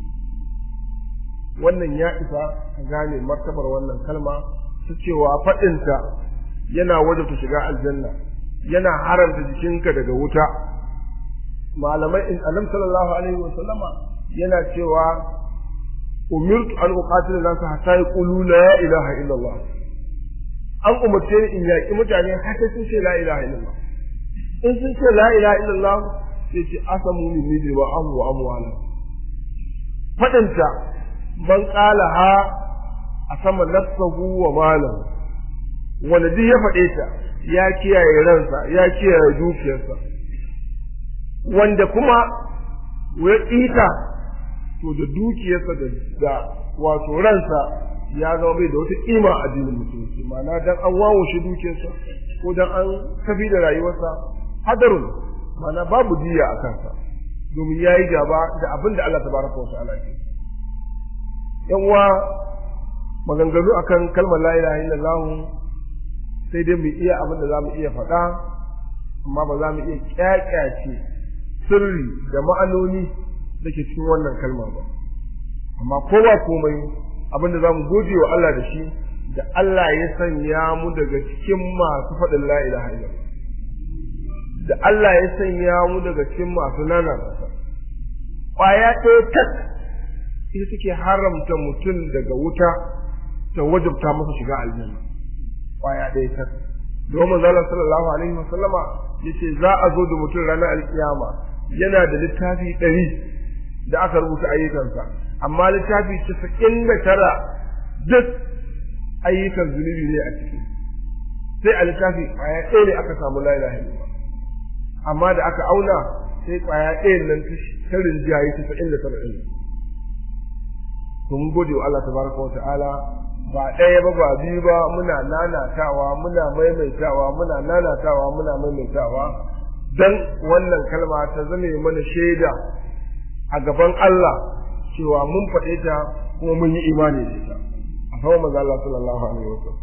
wannan ya isa ka gane martabar wannan kalma ta cewa faɗinta yana wajabta shiga aljanna yana haramta jikinka daga wuta malamai in annabi sallallahu alaihi wa sallama yana cewa umirtu an uqatila nasu hatta yaqulu la ilaha illallah an umarce ni in yaƙi mutane har sai sun ce la ilaha illallah in sun ce la ilaha illallah sai ce asamu minni bi wa amu wa amwala fadinta man qala ha asama nafsahu wa malam wanda duk ya faɗe ta ya kiyaye ransa ya kiyaye dukiyarsa wanda kuma ya ita to da dukiyarsa da da wato ransa ya zama bai da wata kima a addinin musulunci ma'ana dan an wawo shi dukiyarsa ko dan an tafi da rayuwarsa hadarun ma'ana babu diya a kansa domin ya yi gaba da abin da Allah tabaraka wa ta'ala ke yan uwa maganganu akan kalmar la ilaha illallah sai dai mu iya abin da za mu iya faɗa amma ba za mu iya kyakyace sirri da ma'anoni da ke cikin wannan kalma ba amma ko ba komai abin da za mu gode wa Allah da shi da Allah ya sanya mu daga cikin masu faɗin la ilaha illallah da Allah ya sanya mu daga cikin masu nana ƙwaya ɗaya tak ita take haramta mutum daga wuta ta wajabta masa shiga aljanna ƙwaya ɗaya tak domin zalla sallallahu alaihi wa sallama yace za a zo da mutum ranar alkiyama yana da littafi ɗari da aka rubuta ayyukansa amma littafi casa'in da tara duk ayyukan zunubi ne a ciki sai a littafi ƙwaya ɗaya ne aka samu la ilaha illallah amma da aka auna sai ƙwaya ɗayan nan ta rinjaye casa'in da tara ɗin to mun gode wa Allah tabaraka wa ta'ala ba ɗaya ba ba biyu ba muna nanatawa muna maimaitawa muna nanatawa muna maimaitawa dan wannan kalma ta zame mana shaida a gaban Allah cewa mun faɗe ta kuma mun yi imani da ita a sama manzo Allah sallallahu alaihi wasallam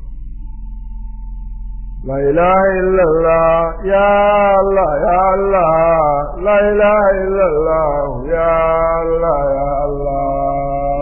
La ilaha illallah ya Allah ya Allah La ilaha illallah ya Allah ya Allah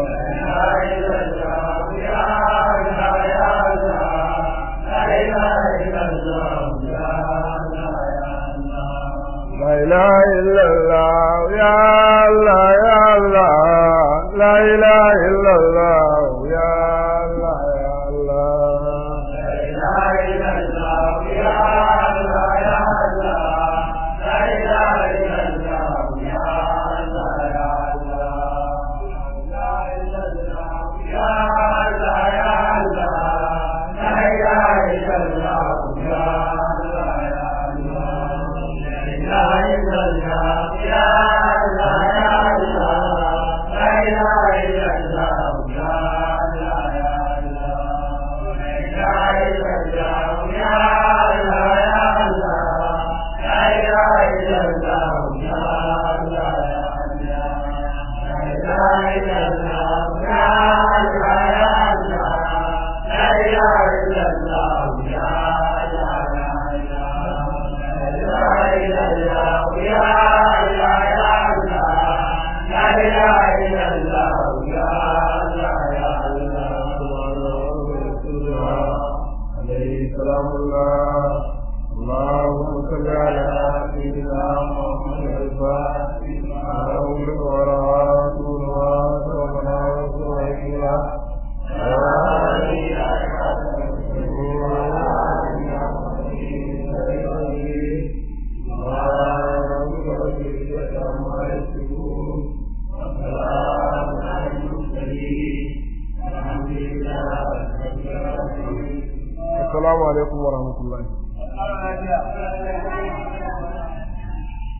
La ilaha illallah ya Allah ya Allah La ilaha illallah ya Allah ya Allah Yeah. assalamu alaikum wa rahmatullahi